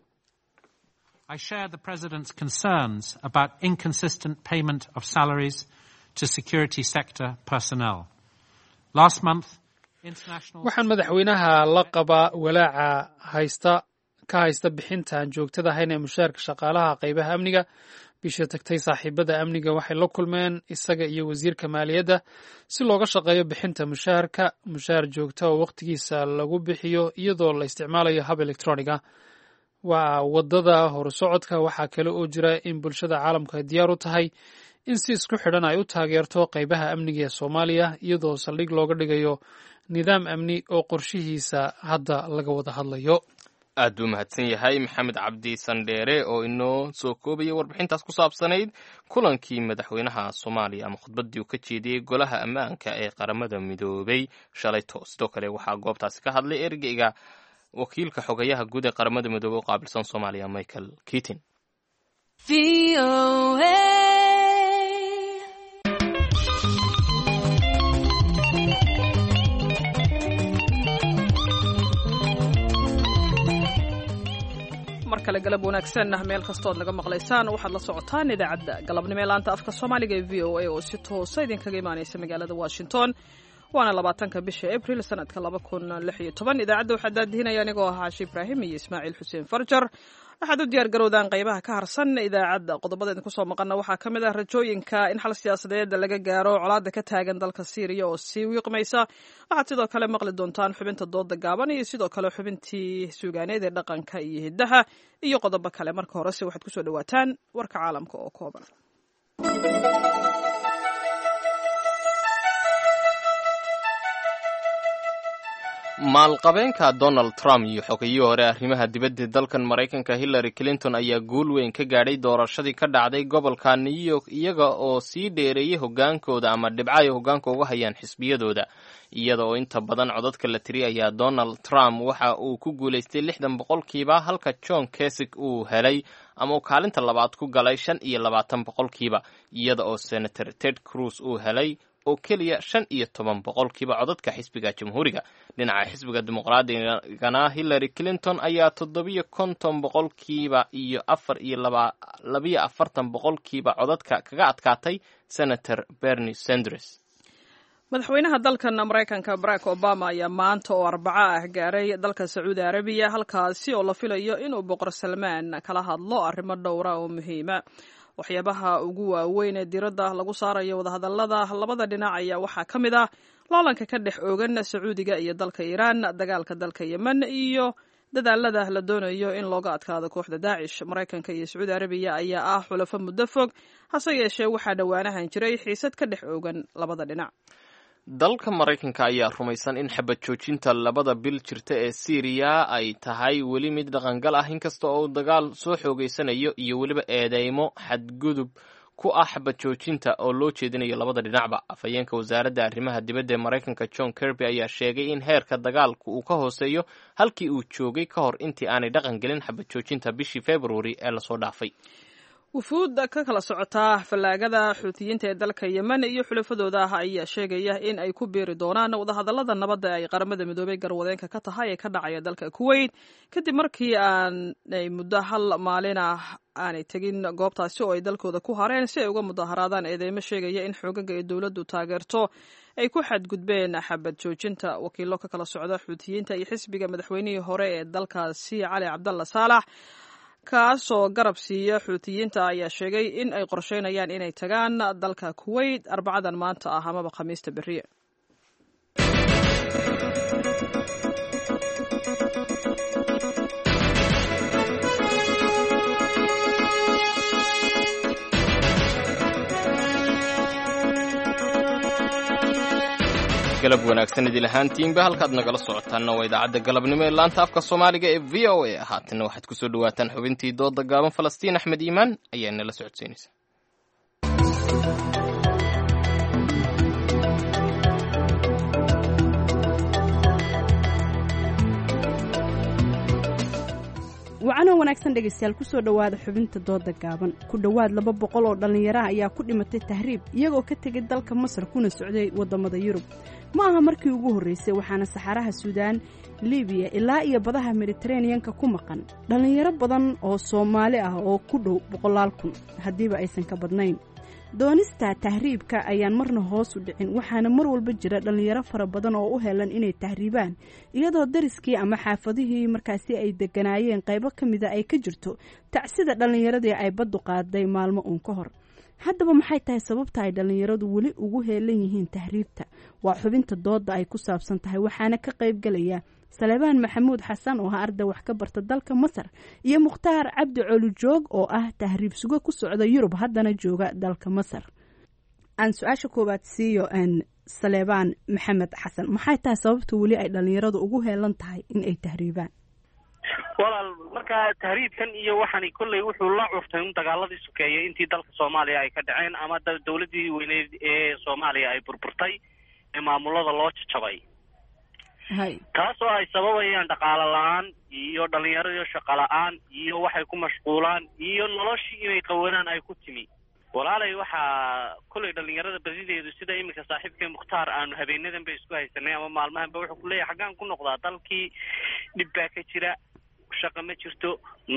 I share the President's concerns about inconsistent payment of salaries to security sector personnel. Last month, international... waxaan madaxweynaha la qabaa walaaca haysta ka haysta bixinta aan joogtada ahayn ee mushaarka shaqaalaha qaybaha amniga bishii tagtay saaxiibada amniga waxay la kulmeen isaga iyo wasiirka maaliyadda si looga shaqeeyo bixinta mushaharka mushaar joogta oo wakhtigiisa lagu bixiyo iyadoo la isticmaalayo hab electroniga waa waddada horusocodka waxaa kale oo jira in bulshada caalamku ay diyaar u tahay in si isku xidhan ay u taageerto qaybaha amniga ee soomaaliya iyadoo saldhig looga dhigayo nidaam amni oo qorshihiisa hadda laga wada hadlayo aad buu mahadsan yahay maxamed cabdi sandheere oo inoo soo koobaya warbixintaas ku saabsanayd kulankii madaxweynaha soomaaliya ama khudbaddii uu ka jeediyey golaha ammaanka ee qaramada midoobay shalayto sidoo kale waxaa goobtaasi ka hadlay ergeyga wakiilka xogayaha guud ee qaramada midoobey u qaabilsan soomaaliya michael keatin mar kale galab wanaagsan meel kastood naga maqlaysaan waxaad la socotaan idaacadda galabnimo ee laanta afka soomaaliga ee v o a oo si toosa idinkaga imaanaysa magaalada washington waana labaatanka bisha abril sanadka laba kun lix iyo toban idaacadda waxaa daadihinaya anigoo ah caashi ibraahim iyo ismaaciil xuseen farjar waxaad u diyaar garowdaan qaybaha ka harsan idaacadda qodobada idinku soo maqana waxaa ka mid ah rajooyinka in xal siyaasadeed laga gaaro colaada ka taagan dalka syriya oo sii wiiqmaysa waxaad sidoo kale maqli doontaan xubinta dooda gaaban iyo sidoo kale xubintii suugaaneed ee dhaqanka iyo hiddaha iyo qodobo kale marka horese waxaad kusoo dhawaataan warka caalamka oo kooban maalqabeenka donald trump iyo xogayihii hore arrimaha dibadda dalkan maraykanka hillary clinton ayaa guul weyn ka gaadhay doorashadii ka dhacday gobolka new york iyaga oo sii dheereeyay hogaankooda ama dhibco ay hogaanka uga hayaan xisbiyadooda iyada oo inta badan codadka la tiri ayaa donald trump waxa uu ku guulaystay lixdan boqolkiiba halka john kesig uu helay ama uu kaalinta labaad ku galay shan iyo labaatan boqolkiiba iyada oo senator ted cruz uu helay oo keliya shan iyo toban boqolkiiba codadka xisbiga jamhuuriga dhinaca xisbiga dimuqraadigana hillary clinton ayaa toddobiyo konton boqolkiiba iyo afar iyo labiyo afartan boqolkiiba codadka kaga adkaatay senator bernie sanders madaxweynaha dalkan maraykanka barack obama ayaa maanta oo arbaco ah gaaray dalka sacuudi arabiya halkaasi oo la filayo inuu boqor salmaan kala hadlo arrimo dhowra oo muhiima waxyaabaha ugu waaweyn ee diradda lagu saarayo wadahadallada labada dhinac ayaa waxaa ka mid ah loolanka ka dhex oogan sacuudiga iyo dalka iiraan dagaalka dalka yemen iyo dadaalada la doonayo in looga adkaado kooxda daacish maraykanka iyo sacuudi arabiya ayaa ah xulafo muddo fog hase yeeshee waxaa dhowaanahan jiray xiisad ka dhex oogan labada dhinac dalka maraykanka ayaa rumaysan in xabad joojinta labada bil jirta ee siiriya ay tahay weli mid dhaqangal ah inkasta oo dagaal soo xoogeysanayo iyo weliba eedeymo xadgudub ku ah xabad joojinta oo loo jeedinayo labada dhinacba afhayeenka wasaaradda arrimaha dibadda ee maraykanka john kirby ayaa sheegay in heerka dagaalku uu ka hooseeyo halkii uu joogay ka hor intii aanay dhaqan gelin xabad joojinta bishii februari ee lasoo dhaafay wufuud ka kala socotaa fallaagada xuutiyiinta ee dalka yemen iyo xulafadooda ah ayaa sheegaya in ay ku biiri doonaan wadahadallada nabadda ay qaramada midoobay garwadeenka ka tahay ee ka dhacaya dalka kuwait kadib markii aanay muddo hal maalin ah aanay tegin goobtaasi oo ay dalkooda ku hareen si ay uga mudaharaadaan eedeymo sheegaya in xoogaga ee dowladdu taageerto ay ku xadgudbeen xabad joojinta wakiilo ka kala socda xuutiyiinta iyo xisbiga madaxweynihii hore ee dalkaasi cali cabdalla saalax kaasoo garab siiya xuutiyiinta ayaa sheegay in ay qorsheynayaan inay tagaan dalka kuwait arbacadan maanta ah amaba khamiista beriye galab wanaagsan idil ahaantiinba halkaad nagala socotaanna waa idaacadda galabnimo ee laanta afka soomaaliga ee v o a haatanna waxaad ku soo dhowaataan xubintii dooda gaaban falastiin axmed iimaan ayaa nala socodsiinaysa wacanoo wanaagsan dhegaystayaal kusoo dhowaada xubinta dooda gaaban ku dhowaad laba boqol oo dhallinyaraha ayaa ku dhimatay tahriib iyagoo ka tegay dalka masar kuna socday waddamada yurub ma aha markii ugu horraysay waxaana saxaraha suudaan libiya ilaa iyo badaha mediteraneyanka ku maqan dhallinyaro badan oo soomaali ah oo ku dhow boqolaal kun haddiiba aysan ka badnayn doonista tahriibka ayaan marna hoos u dhicin waxaana mar walba jira dhallinyaro fara badan oo u helan inay tahriibaan iyadoo dariskii ama xaafadihii markaasi ay deganaayeen qaybo ka mida ay ka jirto tacsida dhallinyaradii ay baddu qaaday maalmo uun ka hor haddaba maxay tahay sababta ay dhallinyaradu weli ugu heelan yihiin tahriibta waa xubinta dooda ay ku saabsan tahay waxaana ka qaybgelaya salebaan maxamuud xasan oo ah arday wax ka barta dalka masar iyo mukhtaar cabdi colujoog oo ah tahriib sugo ku socda yurub haddana jooga dalka masar aan su-aasha koowaad siiyo salebaan maxamed xasan maxay tahay sababta weli ay dhallinyaradu ugu heelan tahay in ay tahriibaan walaal markaa tahriibkan iyo waxani kolley wuxuu la cuftay un dagaaladii sukeeyay intii dalka soomaaliya ay ka dhaceen ama dawladdii weyneyd ee soomaaliya ay burburtay ee maamulada loo jajabay taas oo ay sababayaan dhaqaalo la-aan iyo dhallinyaradiio shaqo la-aan iyo waxay ku mashquulaan iyo noloshii inay qawadaan ay ku timi walaalay waxaa kolley dhallinyarada badideedu sida iminka saaxiibkee mukhtaar aanu habeenadan ba isku haysanay ama maalmahan ba wuxuu kuleeyahay xaggaan ku noqdaa dalkii dhib baa ka jira shaqa ma jirto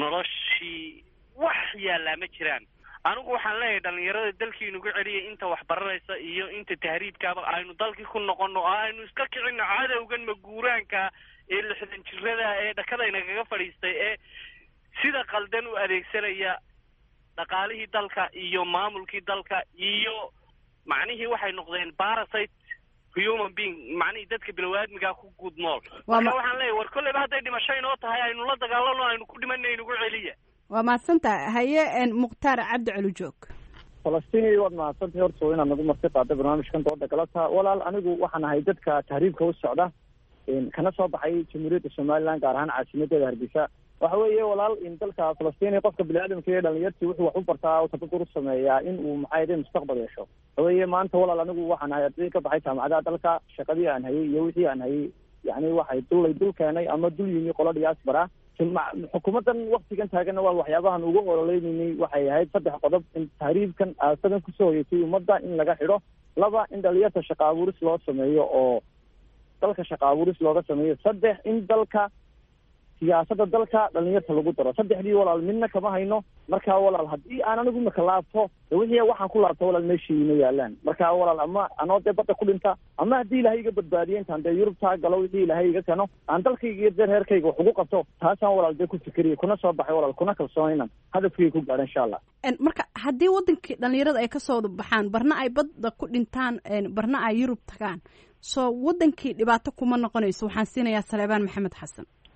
noloshii wax yaallaa ma jiraan anigu waxaan leeyahay dhallinyarada dalkii inugu celiyay inta wax baranaysa iyo inta tahriibkaaba aynu dalkii ku noqono oo aynu iska kicino cadowgan maguuraanka ee lixdan jirada ee dhakadayna kaga fadhiistay ee sida qaldan u adeegsanaya dhaqaalihii dalka iyo maamulkii dalka iyo macnihii waxay noqdeen parasite human being macnihii dadka bilowaadmigaa ku guud nool marka waxaan leeyahay war kolleyba hadday dhimasho inoo tahay aynu la dagaalano aynu ku dhimanna inugu celiya waa mahadsantaha haye mukhtaar cabdi colujoog falastiin waad mahadsantahay horta inaad nagu marti qaada barnaamijkan dooda galata walaal anigu waxaan ahay dadka tahriibka u socda kana soo baxay jamhuuriyadda somaliland gaar ahaan caasimadeeda hargeysa waxa weeye walaal in dalka falastiin qofka biniaadamka iyo dhalinyartii wuxuu wax u bartaa tabadur u sameeyaa in uu maxaa mustaqbal yeesho waxa weeye maanta walaal anigu waxaan ahay arday ka baxay jaamacadaha dalka shaqadii aan hayay iyo wixii aan hayay yani waxay dullay dul keenay ama dul yimi qolo diaspora xukuumaddan waktigan taaganna waa waxyaabahan ugu ololeynayay waxay ahayd saddex qodob in tahriibkan aasadan kusoo hoyeysay ummadda in laga xidho laba in dhalinyarta shaqa abuuris loo sameeyo oo dalka shaqa abuuris looga sameeyo saddex in dalka siyaasadda dalka dhalinyarta lagu daro saddexdii walaal midna kama hayno marka walaal haddii aan anigu imika laabto wixii waxaan ku laabto walaal meeshii ima yaalaan marka walaal ama anoo dee badda ku dhinta ama haddii ilaahay iga badbaadiyo intaan dee yurub taa galo wixii ilaahay iga keno aan dalkayga iyo dee reerkayga wax ugu qabto taasaan walaal dee ku fikeriya kuna soo baxay walaal kuna kalsoonaynan hadafkayga ku gaadha insha allah marka haddii wadankii dhalinyarada ay kasoo wada baxaan barna ay badda ku dhintaan barna ay yurub tagaan soo wadankii dhibaato kuma noqonayso waxaan siinayaa saleebaan maxamed xasan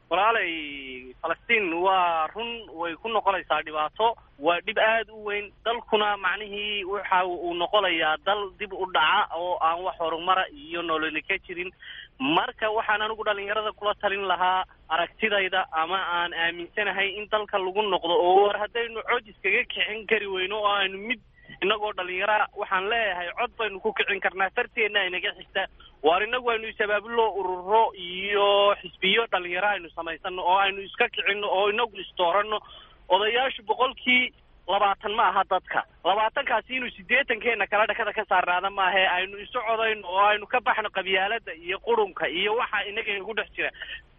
walaalay falastiin waa run way ku noqonaysaa dhibaato waa dhib aada u weyn dalkuna macnihii waxa uu noqonayaa dal dib u dhaca oo aan wax horumara iyo nololi ka jirin marka waxaan anigu dhalinyarada kula talin lahaa aragtidayda ama aan aaminsanahay in dalka lagu noqdo oo war haddaynu cod iskaga kicin kari weyno oo aynu mid innagoo dhalinyara waxaan leeyahay cod baynu ku kicin karnaa farteenna inaga xigta waar inagu aynu isabaabulo ururo iyo xisbiyo dhalinyaro aynu samaysano oo aynu iska kicinno oo inagu istooranno odayaashu boqolkii labaatan ma aha dadka labaatankaasi inuu siddeetankeena kala dhakada ka saarnaada maahe aynu isu codayno oo aynu ka baxno qabyaalada iyo qurunka iyo waxa inaga inagu dhex jira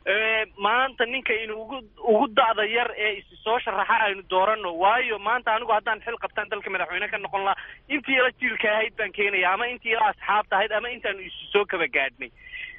maanta ninka inu ugu ugu da'da yar ee isi soo sharaxa aynu dooranno waayo maanta anigu haddaan xil qabtaan dalka madaxweyne ka noqon lahaa intii ila jiilka ahayd baan keenaya ama intii ila asxaabta ahayd ama intaanu isu soo kaba gaadhnay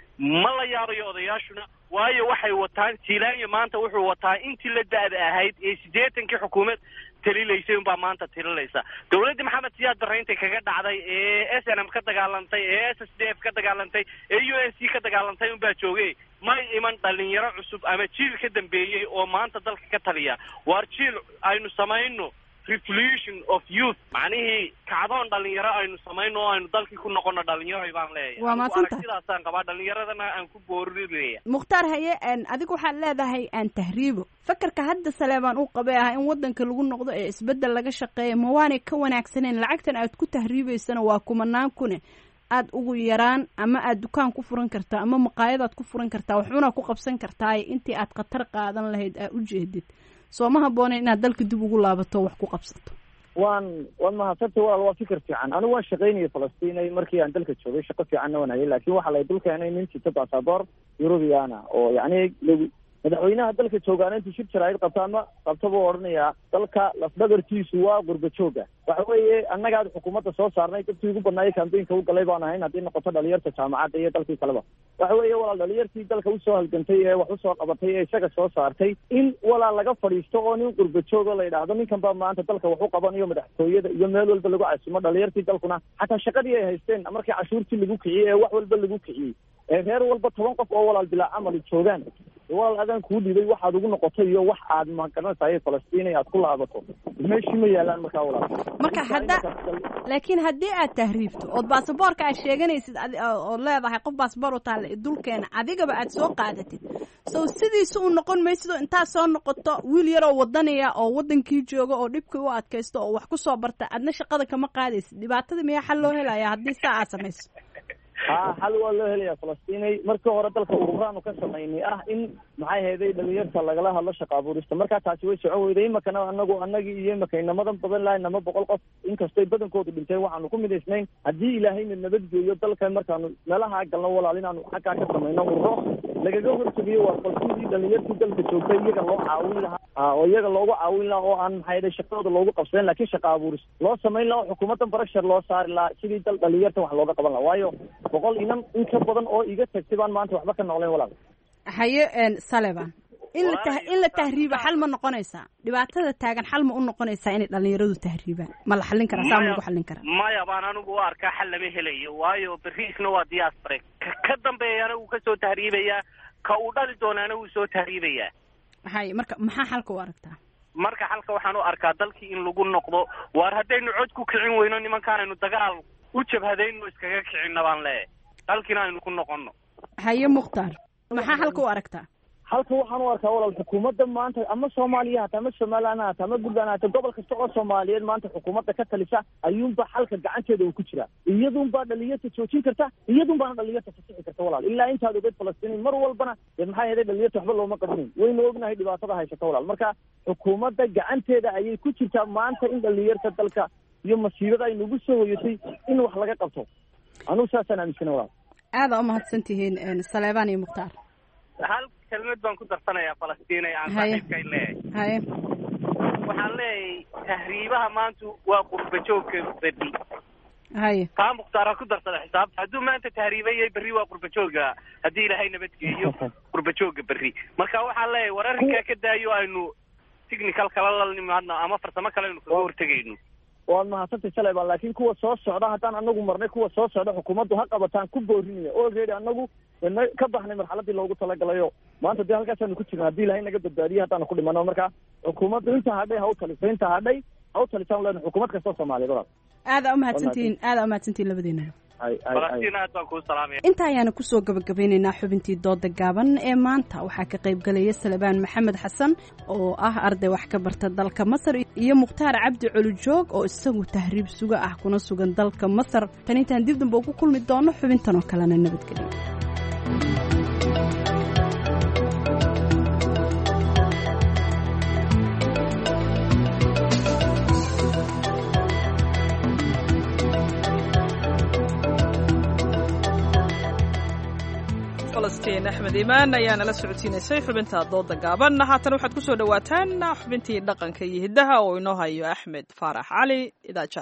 ma la yaabayo odayaashuna waayo waxay wataan jiilaanya maanta wuxuu wataa intii la da'da ahayd ee siddeetankii xukuumad talilaysay unbaa maanta talilaysa dawladdii maxamed siyaad barre intay kaga dhacday ee s n m ka dagaalantay ee s s d f ka dagaalantay ee u n c ka dagaalantay unbaa joogay may iman dhalinyaro cusub ama jiil ka dambeeyey oo maanta dalka ka taliya waar jiil aynu samayno revolution of youth macnihii kacdoon dhalinyaro aynu samayno oo aynu dalkii ku noqono dhalinyaro baan leeyahay Waa mahadsanta. aragtidaasaan qabaa dhalinyaradana aan ku boorinaya mukhtaar haye een, adigu waxaad leedahay aan tahriibo fakarka hadda saleebaan uu qabay ah in wadanka lagu noqdo ee isbedel laga shaqeeya ma waanay ka wanaagsaneen lacagtan aad ku tahriibaysana waa kumanaan kune aad ugu yaraan ama aad dukaan ku furan kartaa ama maqaayadaad ku furan kartaa waxbana ku qabsan kartaa intii aad khatar qaadan lahayd aa u jeedid soo ma habboona inaad dalka dib ugu laabato wax ku qabsato waan waan mahadsantay walaal waa fikir fiican anigu waan shaqaynayay falastiin markii aan dalka joogay shaqo fiicanna waan hayay laakiin waxaa lay dul keenay nin sita basaboor eurubiana oo yacni lagu madaxweynaha dalka joogaana intuu shir jaraa'id qabta ama qabta buu odhanayaa dalka lafdhabartiisu waa qurba jooga waxa weeye annaga aad xukuumadda soo saarnay dadkii ugu badnaayay kambeynka u galay baan ahayn haddii noqoto dhalinyarta jaamacadda iyo dalkii kaleba waxa weeye walaal dhalinyartii dalka usoo halgantay ee wax usoo qabatay ee isaga soo saartay in walaal laga fadhiisto oo nin qurba joogo la yidhaahdo ninkan baa maanta dalka wax u qabanayo madaxtooyada iyo meel walba lagu casimo dhalinyartii dalkuna xataa shaqadii ay haysteen markii cashuurtii lagu kiciyey ee wax walba lagu kiciyey ee reer walba toban qof oo walaal bilaa camali joogaan walaal adaan kuu dhibay waxaad ugu noqotay iyo wax aad magaranaysaay falastiin aad ku laabato meeshii ma yaalaan markaa walaal marka hadda laakiin haddii aad tahriibto ood baasaboorka aad sheeganaysid adi- oo- ood leedahay qof baasaboor u taalla dulkeena adigaba aad soo qaadatid sow sidiisa u noqon maysid oo intaad soo noqoto wiil yaroo wadanaya oo wadankii jooga oo dhibkii u adkaysto oo wax ku soo barta adna shaqada kama qaadaysid dhibaatada miyaa xal loo helaya haddii saa aad samayso ha xal waa loo helayaa falastiinay markii hore dalka ururaanu ka samaynay ah in maxay hayday dhalinyarta lagala hadlo shaqa abuurista markaa taasi way socon weyday imakana anagu anagii iyo imaka inamadan badan lahay nama boqol qof inkastay badankoodu dhinteen waxaanu ku midaysnayn haddii ilaahayna nabadgeeyo dalka markaanu meelaha galno walaal inaanu xaggaa ka samayno ururo lagaga hortegayo waa falsidii dhalinyartii dalka joogtay iyaga loo caawin lahaa ah, oo iyaga loogu caawin lahaa oo aan maxay hayday shaqadooda loogu qabsadeen laakiin shaqa abuuris loo samayn lahaa oo xukuumaddan barashar loo saari lahaa sidii dal dhalinyarta wax looga qaban lahaa waayo boqol inan in ka badan oo iga tagtay baan maanta waxba ka noqleen walaal haye een, saleban in la tah- in la tahriibo xal ma noqonaysaa dhibaatada taagan xal ma u noqonaysaa inay dhalinyaradu tahriibaan ma la xallin karaa saa ma lagu xallin karaa maya baan anigu u arkaa xal lama helayo waayo beriisna waa diaspore ka ka dambeeyana wuu kasoo tahriibayaa ka uu dhali doonaana wuu soo tahriibayaa haye marka maxaa xalka u aragtaa marka xalka waxaan u arkaa dalkii in lagu noqdo waar haddaynu cod ku kicin weyno nimankaan aynu dagaal u jabhadayno iskaga kicinna baan leeyahay dalkiina aynu ku noqono haye mukhtaar maxaa xalka u aragtaa halka waxaan u arkaa walaal xukuumadda maanta ama soomaaliya hata ama somaliland hata ama puntland hata gobol kasta oo soomaaliyeed maanta xukuumadda ka talisa ayuunba xalka gacanteeda uu ku jiraa iyadunbaa dhalinyarta joojin karta iyadunbaana dhalinyarta fasixi karta walaal ilaa intaad ogeyd falastiin mar walbana dee maxaa yeelay dhalinyarta waxba looma qabnayn waynu ognahay dhibaatada haysata walaal marka xukuumadda gacanteeda ayay ku jirtaa maanta in dhalinyarta dalka iyo masiibada ay nagu soo hoyatay in wax laga qabto anugu saasaan aaminsana walaal aada u mahadsan tihiin een, saleebaan iyo mukhtaar hal kelmad baan ku darsanayaa falastiin ee aan Haye. saaxiibkay leeyahay haye waxaan leeyahay tahriibaha maanta waa qurba joogka berri haye taa mukhtaara ku darsada xisaabta hadduu maanta tahriibayay berri waa qurba jooga haddii ilaahay nabadgeeyo qurba jooga berri marka waxaan leeyahay war arrinkaa ka daayo aynu technical kala la nimaadno ama farsamo kale aynu kaga hortegayno waad mahadsantay saleban laakiin kuwa soo socda haddaan anagu marnay kuwa soo socda xukuumaddu ha qabataan ku boorinaya already anagu wana ka baxnay marxaladii loogu talagalayo maanta dee halkaasaanu ku jirna haddii ilahay naga badbaadiye haddaanu ku dhimano marka xukuumaddu inta hadhay ha u taliso inta hadhay ha u talisaan lena xukuumad kastoo soomaaliyeed walaal aada umahadsantihiin aada umahadsantihiin labadiinaba falastiin aad baan kuu salaamaya inta ayaana kusoo gabagabeynaynaa xubintii dooda gaaban ee maanta waxaa ka qayb galaya salebaan maxamed xasan oo ah arday wax ka barta dalka masar iyo mukhtaar cabdi colujoog oo isagu tahriib suga ah kuna sugan dalka masar tan intaan dib damba ugu kulmi doono xubintan oo kalena nabadgelyo falastiin axmed iimaan ayaa nala socodsiinaysay xubinta dooda gaaban haatan waxaad ku soo dhowaataan xubintii dhaqanka iyo hiddaha oo inoo hayo axmed faarax cali idaaja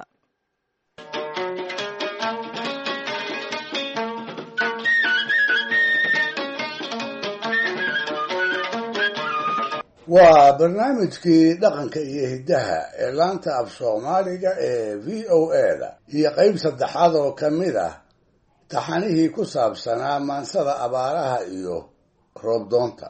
waa barnaamijkii dhaqanka iyo hiddaha ee laanta af soomaaliga ee v o a da iyo qayb saddexaad oo ka mid ah taxanihii ku saabsanaa maansada abaaraha iyo roobdoonta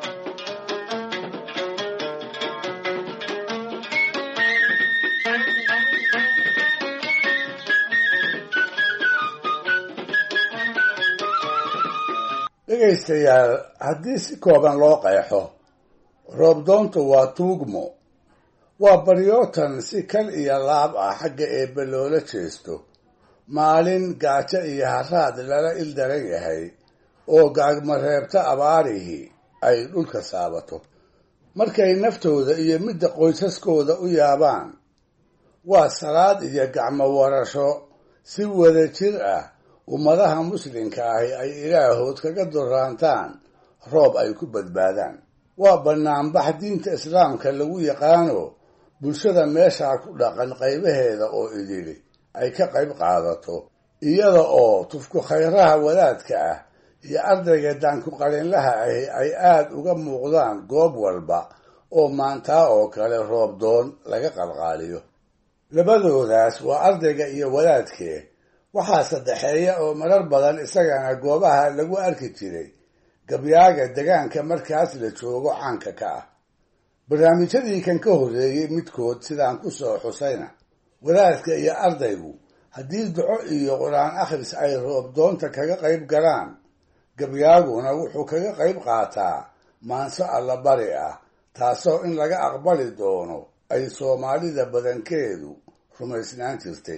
dhegaystayaal haddii si kooban loo qeexo roobdoontu waa tuugmo waa baryootan si kal iyo laab ah xagga eebbe loola jeesto maalin gaajo iyo haraad lala ildaran yahay oo gaagmareebta abaarihii ay dhulka saabato markay naftooda iyo midda qoysaskooda u yaabaan waa salaad iyo gacmo warasho si wada jir ah ummadaha muslimka ahi ay ilaahood kaga duraantaan roob ay ku badbaadaan waa bannaanbax diinta islaamka lagu yaqaano bulshada meeshaa ku dhaqan qaybaheeda oo idili ay ka qayb qaadato iyada oo tufku khayraha wadaadka ah iyo ardayga daanku qalinlaha ahi ay aada uga muuqdaan goob walba oo maantaa oo kale roobdoon laga qalqaaliyo labadoodaas waa ardayga iyo wadaadkee waxaa saddexeeya oo marar badan isagana goobaha lagu arki jiray gabyaaga degaanka markaas la joogo caanka ka ah barnaamijyadii kan ka horreeyey midkood sidaan ku soo xusayna wadaadka iyo ardaygu haddii duco iyo qur-aan akhris ay roobdoonta kaga qayb galaan gabyaaguna wuxuu kaga qayb qaataa maanso allabari ah taasoo in laga aqbali doono ay soomaalida badankeedu rumaysnaan jirtay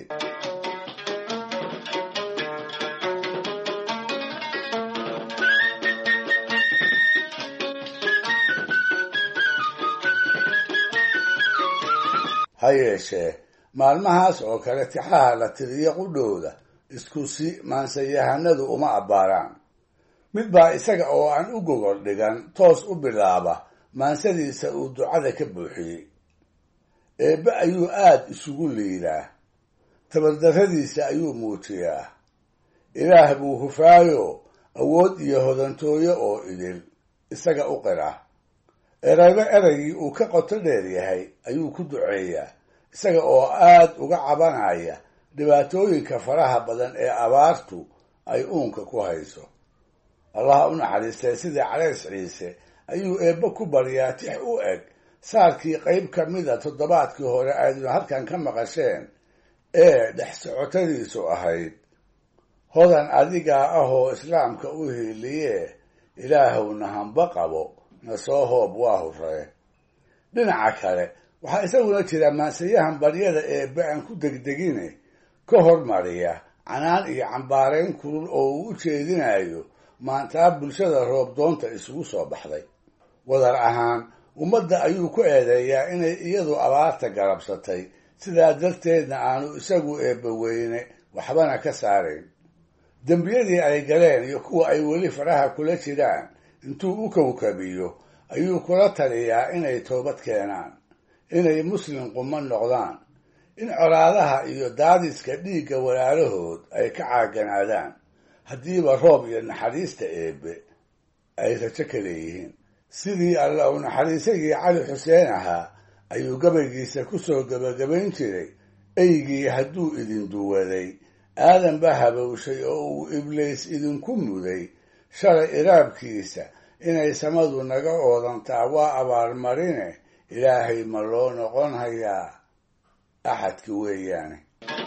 ha yeeshee maalmahaas oo kale tixaha la tiriyo qudhooda isku si maansayahanadu uma abbaaraan mid baa isaga oo aan u gogol dhigan toos u bilaaba maansadiisa uu ducada ka buuxiyey eebbe ayuu aad isugu liidaa tabardarradiisa ayuu muujiyaa ilaah buu hufaayo awood iyo hodantooyo oo idil isaga u qira erayba eraygii uu ka qoto dheer yahay ayuu ku duceeyaa isaga oo aad uga cabanaya dhibaatooyinka faraha badan ee abaartu ay uunka ku hayso allaha u naxariistay sidii calays ciise ayuu eebbe ku baryaa tix u eg saarkii qayb ka mida toddobaadkii hore aydnu halkan ka maqasheen ee dhex socotadiisu ahayd hodan adigaa ahoo islaamka u hiiliye ilaahowna hamba qabo na soo hoob waa huree dhinaca kale waxaa isaguna jira maansayahan baryada eebbe aan ku degdegine ka hormariya canaan iyo cambaarayn kulul oo uu u jeedinayo maantaa bulshada roobdoonta isugu soo baxday wadar ahaan ummadda ayuu ku eedeeyaa inay iyadu abaarta garabsatay sidaa darteedna aanu isagu eebbe weyne waxbana ka saarayn dembiyadii ay galeen iyo kuwa ay weli faraha kula jiraan intuu u kawkabiyo ayuu kula taliyaa inay toobad keenaan inay muslim quma noqdaan in colaadaha iyo daadiska dhiigga walaalahood ay ka caaganaadaan haddiiba roob iyo naxariista eebbe ay rajo ka leeyihiin sidii alla uu naxariisagii cali xuseen ahaa ayuu gabaygiisa ku soo gebagabayn jiray eygii hadduu idin duwaday aadan baa habowshay oo uu ibliis idinku muday shalay iraabkiisa inay samadu naga oodantaa waa abaalmarine ilaahay ma loo noqon hayaa axadki weeyaane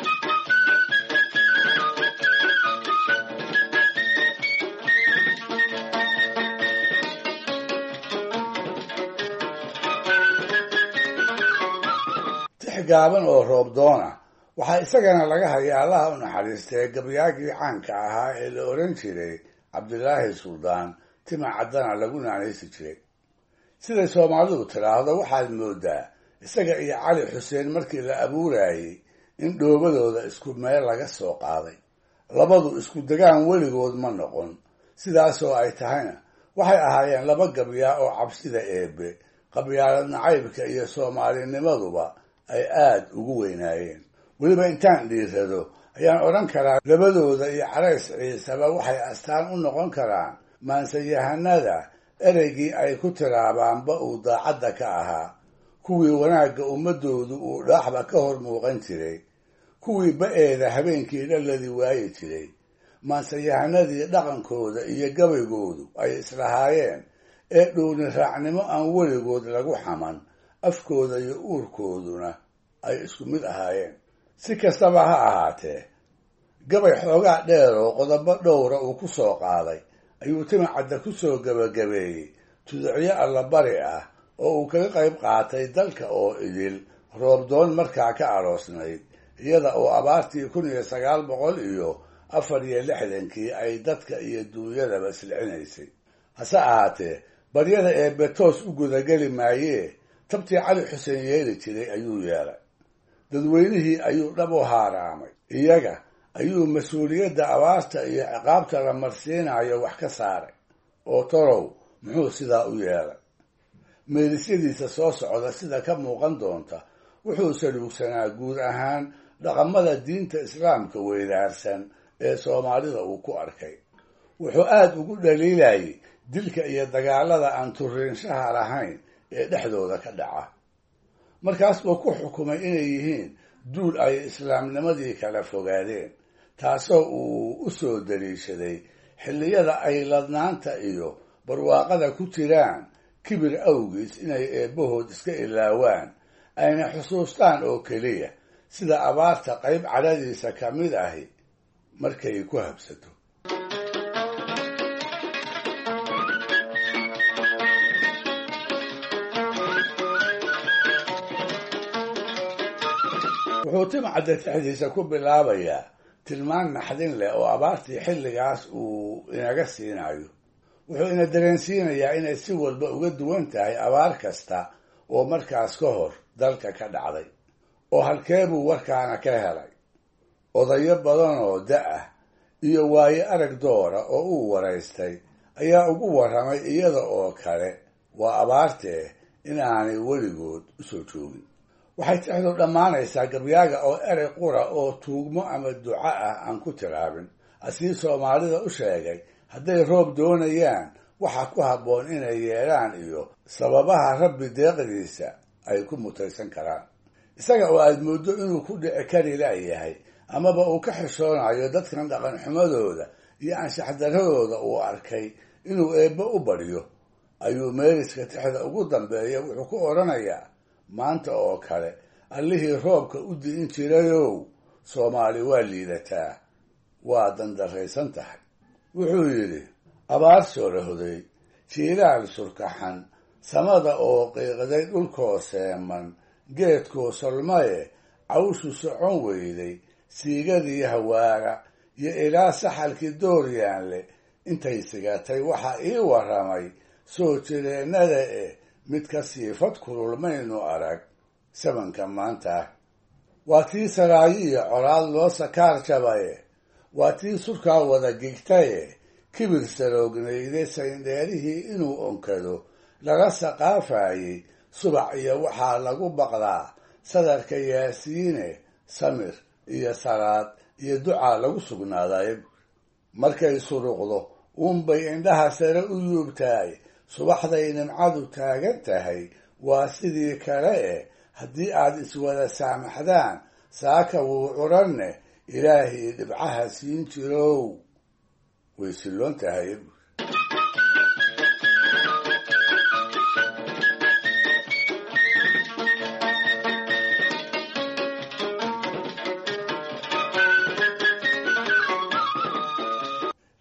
tix gaaban oo roob doona waxaa isagana laga hayaa allaha u naxariistay gabyaagii caanka ahaa ee la odhan jiray cabdilaahi suldaan tima caddana lagu naanaysi jiray siday soomaalidu tidhaahdo waxaad moodaa isaga iyo cali xuseen markii la abuurayey in dhoobadooda isku meel laga soo qaaday labadu isku degaan weligood ma noqon sidaasoo ay tahayna waxay ahaayeen laba gabyaa oo cabsida eebe qabyaalad nacaybka iyo soomaalinimaduba ay aad ugu weynaayeen weliba intaan dhiirado ayaan odhan karaa labadooda iyo carays ciisaba waxay astaan u noqon karaan maansayahanada ereygii ay ku tiraabaanba uu daacadda ka ahaa kuwii wanaagga ummadoodu uu dhaaxba ka hor muuqan jiray kuwii ba-eeda habeenkii dhalladii waayi jiray maansayahanadii dhaqankooda iyo gabaygoodu ay islahaayeen ee dhuuni raacnimo aan weligood lagu xaman afkooda iyo uurkooduna ay isku mid ahaayeen si kastaba ha ahaatee gabay xoogaa dheer oo qodobo dhowra uu ku soo qaaday ayuu timacadda ku soo gebagabeeyey tudicyo allabari ah oo uu kaga qayb qaatay dalka oo idil roobdoon markaa ka aroosnayd iyada oo abaartii kun iyo sagaal boqol iyo afar iyo lixdankii ay dadka iyo duunyadaba silcinaysay hase ahaatee baryada ee betoos u gudageli maayee tabtii cali xuseen yeeli jiray ayuu yeelay dadweynihii ayuu dhab u haaraamay iyaga ayuu mas-uuliyadda abaarta iyo ciqaabta la marsiinayo wax ka saaray oo torow muxuu sidaa u yeelay meelisyadiisa soo socda sida ka muuqan doonta wuxuu saluugsanaa guud ahaan dhaqamada diinta islaamka weydaarsan ee soomaalida uu ku arkay wuxuu aada ugu dhaliilayay dilka iyo dagaalada aan turiinshaha lahayn ee dhexdooda ka dhaca markaas buu ku xukumay inay yihiin duul ay islaamnimadii kala fogaadeen taasoo uu u soo daliishaday xilliyada ay ladnaanta iyo barwaaqada ku jiraan kibir awgiis inay eebbahood iska ilaawaan ayna xusuustaan oo keliya sida abaarta qayb cadhadiisa ka mid ahi markay ku habsato wuxuu timcadda tixdiisa ku bilaabayaa tilmaan naxdin leh oo abaartii xilligaas uu inaga siinayo wuxuu ina dareensiinayaa inay si walba uga duwan tahay abaar kasta oo markaas ka hor dalka ka dhacday oo halkee buu warkaana ka helay odayo badan oo da-ah iyo waayo arag doora oo uu waraystay ayaa ugu warramay iyada oo kale waa abaartee in aanay weligood usoo joogin waxay tixdu dhammaanaysaa gabyaaga oo erey qura oo tuugmo ama duco ah aan ku tiraabin asii soomaalida u sheegay hadday roob doonayaan waxaa ku habboon inay yeedhaan iyo sababaha rabbi deeqdiisa ay ku mutaysan karaan isaga oo aad mooddo inuu ku dhici kari laayahay amaba uu ka xishoonayo dadkan dhaqan xumadooda iyo anshaxdaradooda uu arkay inuu eebbe u baryo ayuu meeliska tixda ugu dambeeya wuxuu ku odhanayaa maanta oo kale allihii roobka u di'in jirayow soomaali waa liidataa waa dandarraysan tahay wuxuu yidhi abaar soo rahoday jiilaal surkaxan samada oo qiiqday dhulkoo seeman geedkoo solmaye cawshu socon weyday siigadii hawaara iyo ilaa saxalkii dooryaanle intay sigatay waxaa ii warramay soo jireennada eh mid ka siifad kululmaynu arag sabanka maanta waa tii saraayo iyo colaad loo sakaar jabaye waa tii surkaa wada gigtaye kibir saroognayday sayndheerihii inuu onkado laga saqaafayey subax iyo waxaa lagu baqdaa sadarka yaasiine samir iyo salaad iyo ducaa lagu sugnaaday markay suruqdo uunbay indhaha sare u yuubtaay subaxday nimcadu taagan tahay waa sidii kale eh haddii aad iswada saamaxdaan saaka wuu curanne ilaahii dhibcaha siin jirow way silloon tahay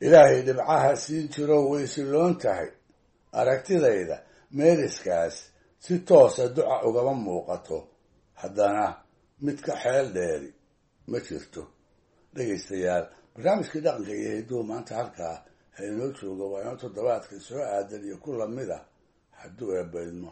ilaahay dhibcaha siin jiroo way siloon tahay aragtidayda meeriskaas si toosa duca ugama muuqato haddana mid ka xeel dheeri ma jirto dhegaystayaal barnaamijkii dhaqanka iyo hidduu maanta halkaa ha inoo jooga waa inoo toddobaadka soo aadan iyo ku lamid ah hadduu eebbaydmo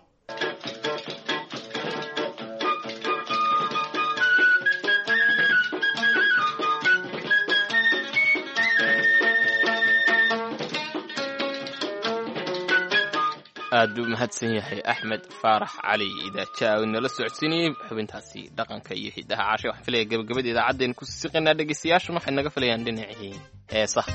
aad buu mahadsan yahay axmed faarax cali idaaja oo inala socodsiinayey xubintaasi dhaqanka iyo hidaha caashe waxaan filaya gabagabada idaacaddeenu ku siqaynaa dhegaystayaashun waxay naga filayaan dhinacii heesaha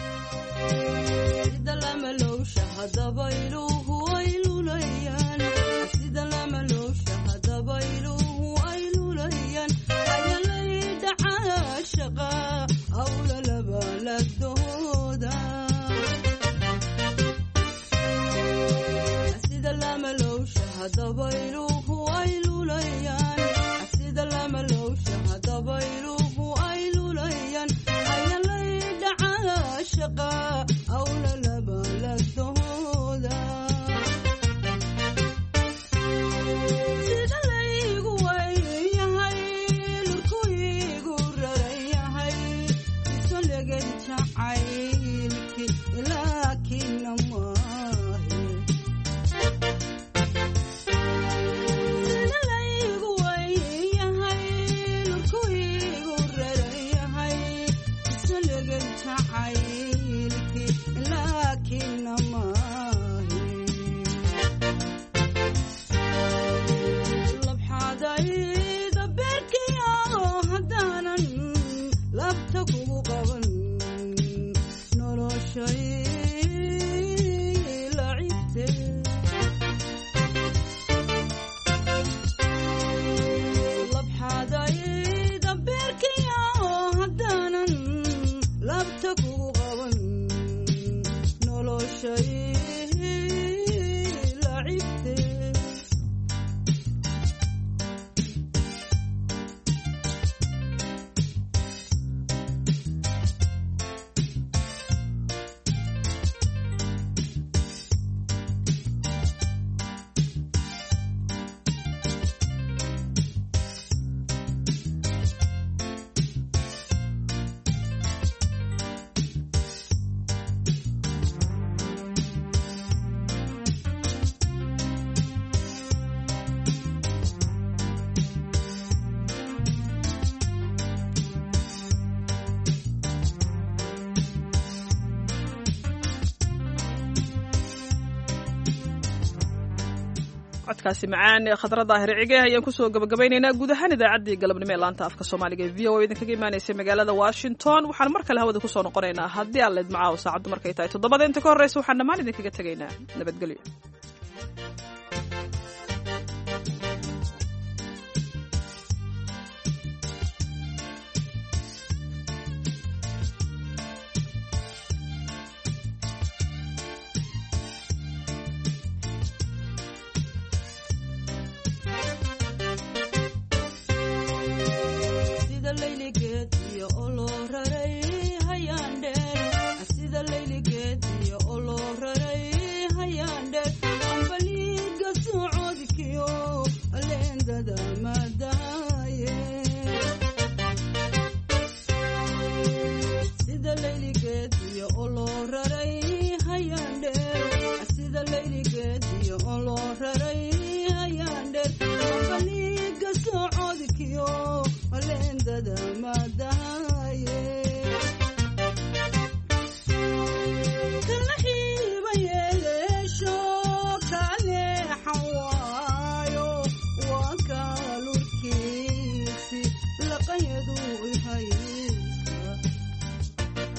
codkaasi macaan ee khadra daahir cige ayaan kusoo gabagabaynaynaa guud ahaan idaacaddii galabnimo ee laanta afka soomaaliga ee v o idinkaga imaanaysay magaalada washington waxaan mar kale hawada kusoo noqonaynaa haddii aan leedmacaaw saacaddu markay tahay toddobada inta ka horreysa waxaan dhammaan idinkaga tegaynaa nabadgelyo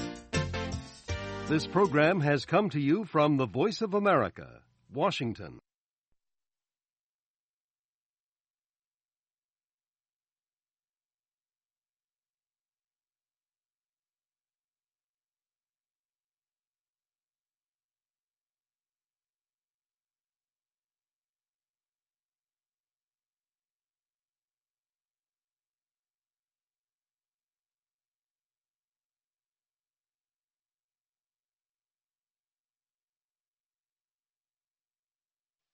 This program has come to you from the Voice of America, Washington.